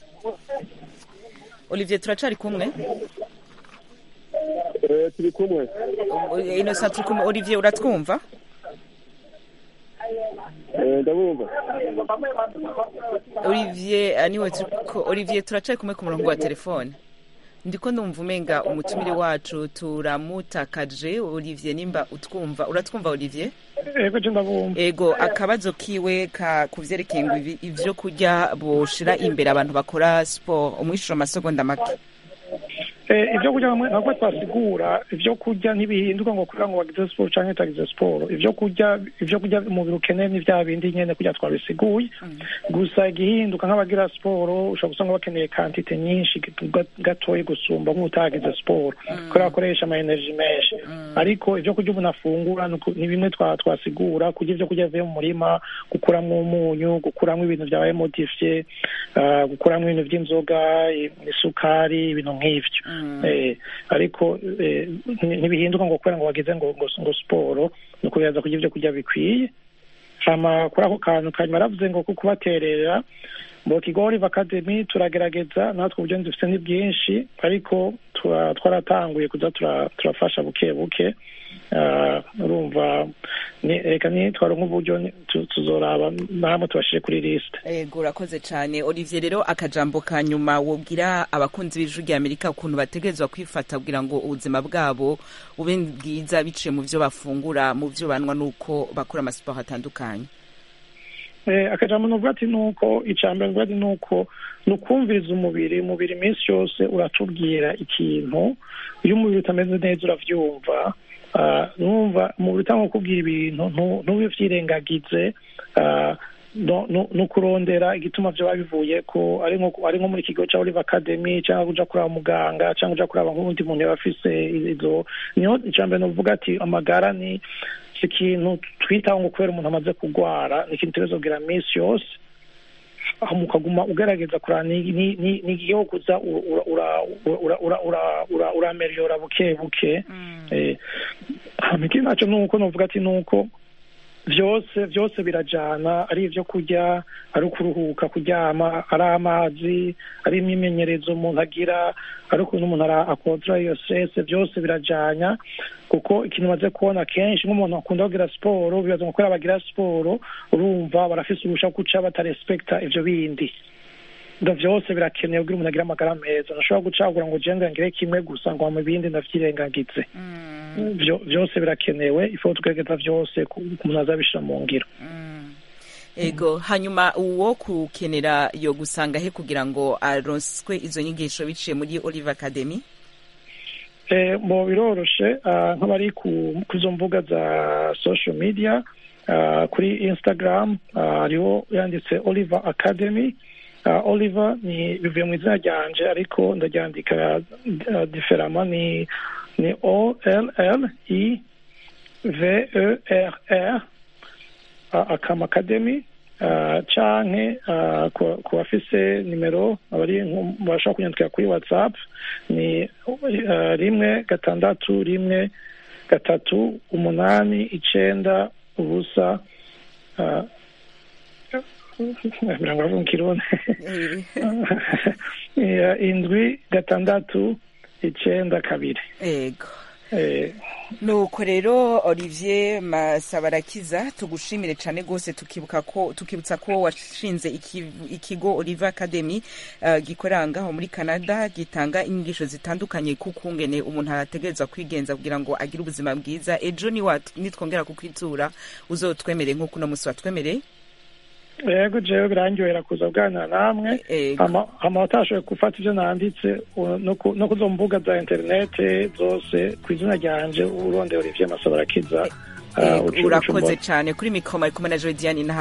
olivier turacari kumwe Eh, turi kumwe innocent turi kumwe olivier uratwumva Eh, ndabumva olivier ah, niwe turiko olivier turacari kumwe ku murongo wa telefone ndiko ndumva umenga umutumire wacu turamutakaje olivier nimba utwumva uratwumva olivier ego je ndabumva ego akabazo kiwe ka kuvyerekeye ngo ibi- ivyo kurya boshira imbere abantu bakora sport umwishuro amasegonda make Eh, ibyo kurya hamwe ntabwo twasigura ibyo kurya ntibihinduka ngo kugira ngo bagize siporo cyangwa utagize siporo ibyo kurya ibyo kurya umubiri ukeneye ni bya bindi nyene kurya twabisiguye gusa igihinduka nk'abagira siporo ushobora gusanga bakeneye kantite nyinshi ga- gatoyi gusumba nk'utagize siporo kubera bakoresha ama energy menshi ariko ibyo kurya umuntu afungura ni uku- ni bimwe twa- twasigura kurya ibyo kurya bivuye mu murima gukuramo umunyu gukuramo ibintu byabaye modifiye ah, gukuramo ibintu by'inzoga i- isukari ibintu nk'ivyo Eh, ariko eh, nti- ntibihinduka ngo kubera ngo wagize ngo ngo ngo siporo ni ukugerageza kurya ibyo kurya bikwiye hama kuri ako kantu kanyuma aravuze ngo ko kubaterera mu kigo Olive Academy turagerageza natwe uburyo dufite ni bwinshi ariko tura- twaratanguye kuza tura- turafasha buke buke Ah, urumva ni- reka nitwara nk'uburyo ni- tu- tuzoraba namwe tubashire kuri lisite ego urakoze cane olivier rero akajambo ka nyuma wobwira abakunzi b'ijuru rya amerika ukuntu bategerezwa kwifata kugira ngo ubuzima bwabo bube bwiza biciye mu vyo bafungura mu vyo banwa n'uko bakora amasiporo atandukanye Eh, akajambo nuvuga ati nuko icambere nuvuga ati nuko ni ukumviriza umubiri umubiri iminsi yose uratubwira ikintu iyo umubiri utameze neza uravyumva Ah, numva umubiri utanga kukubwira ibintu ntu- ntubivyirengagize Ah, no- no- no kurondera igituma vyoba bivuye ko ari nko ari nko muri kigo ca Olive Academy cyangwa kuja kuraba muganga cyangwa kuja kuraba nk'uwundi muntu yaba afise izo niho icambere novuga ati amagara ni si ikintu twitaho ngo kubera umuntu amaze kurwara ni ikintu tugereza kugira minsi yose aho mukaguma ugerageza kuraba ni ni- ni- ni igihe kuza ura- ura- ura- ura- ura- ura- urameriyora buke buke Eh, hama ikindi naco nuko novuga ati nuko vyose vyose birajana ari ivyo kurya ari ukuruhuka kuryama ari amazi ari imyimenyerezo umuntu agira ari ukuntu umuntu ara- akontora iyo stress byose birajanya kuko ikintu maze kubona kenshi nk'umuntu akunda kugira siporo bibaza ngo kubera bagira siporo urumva barafise ubusha guca batarespekta ivyo bindi ndo vyose birakenewe kugira umuntu agire amagara meza ntushobora gucagura ngo je ngire kimwe gusa ngo mu bindi ndavyirengagize Vyo- vyose birakenewe ifo tugerageza vyose ku ku umuntu azabishira mu ngiro ego hanyuma uwo kukenera yo gusanga he kugira ngo aronswe izo nyigisho biciye muri olive academy Eh, mu biroroshe ah, nk'abari ku ku izo mbuga za social media ah, kuri instagram ah, hariho yanditse oliver academy Ah, oliver ni bivuye mu izina ryanje ariko ndaryandika ah, diferama ni ni o l l i v e r r ah, akam academy ah, canke ah, ku ku bafise nimero abari nko- bashobora kunyandikira kuri whatsapp ni ah, rimwe gatandatu rimwe gatatu umunani icenda ubusa ah, mirongo ine mu kirundi Eh, indwi gatandatu icenda kabiri ego Eh, nuko rero olivier masabarakiza tugushimire cyane rwose tukibuka ko tukibutsa ko washinze iki- ikigo oliver academy uh, gikorera ngaho muri canada gitanga inyigisho zitandukanye kukungene umuntu arategerezwa kwigenza kugira ngo agire ubuzima bwiza ejo niwat- nitwongera kukwitura uzotwemere nk'uko uno munsi watwemereye yego jewe birangyohera kuza kuganira namwe hama hama watashoboye gufata ivyo nanditse u- no ku- no kuzo mbuga za interinete zose ku izina ryanje urondeye olivier masabarakiza Eh, urakoze cyane kuri mikoro ari kumwe na jodiane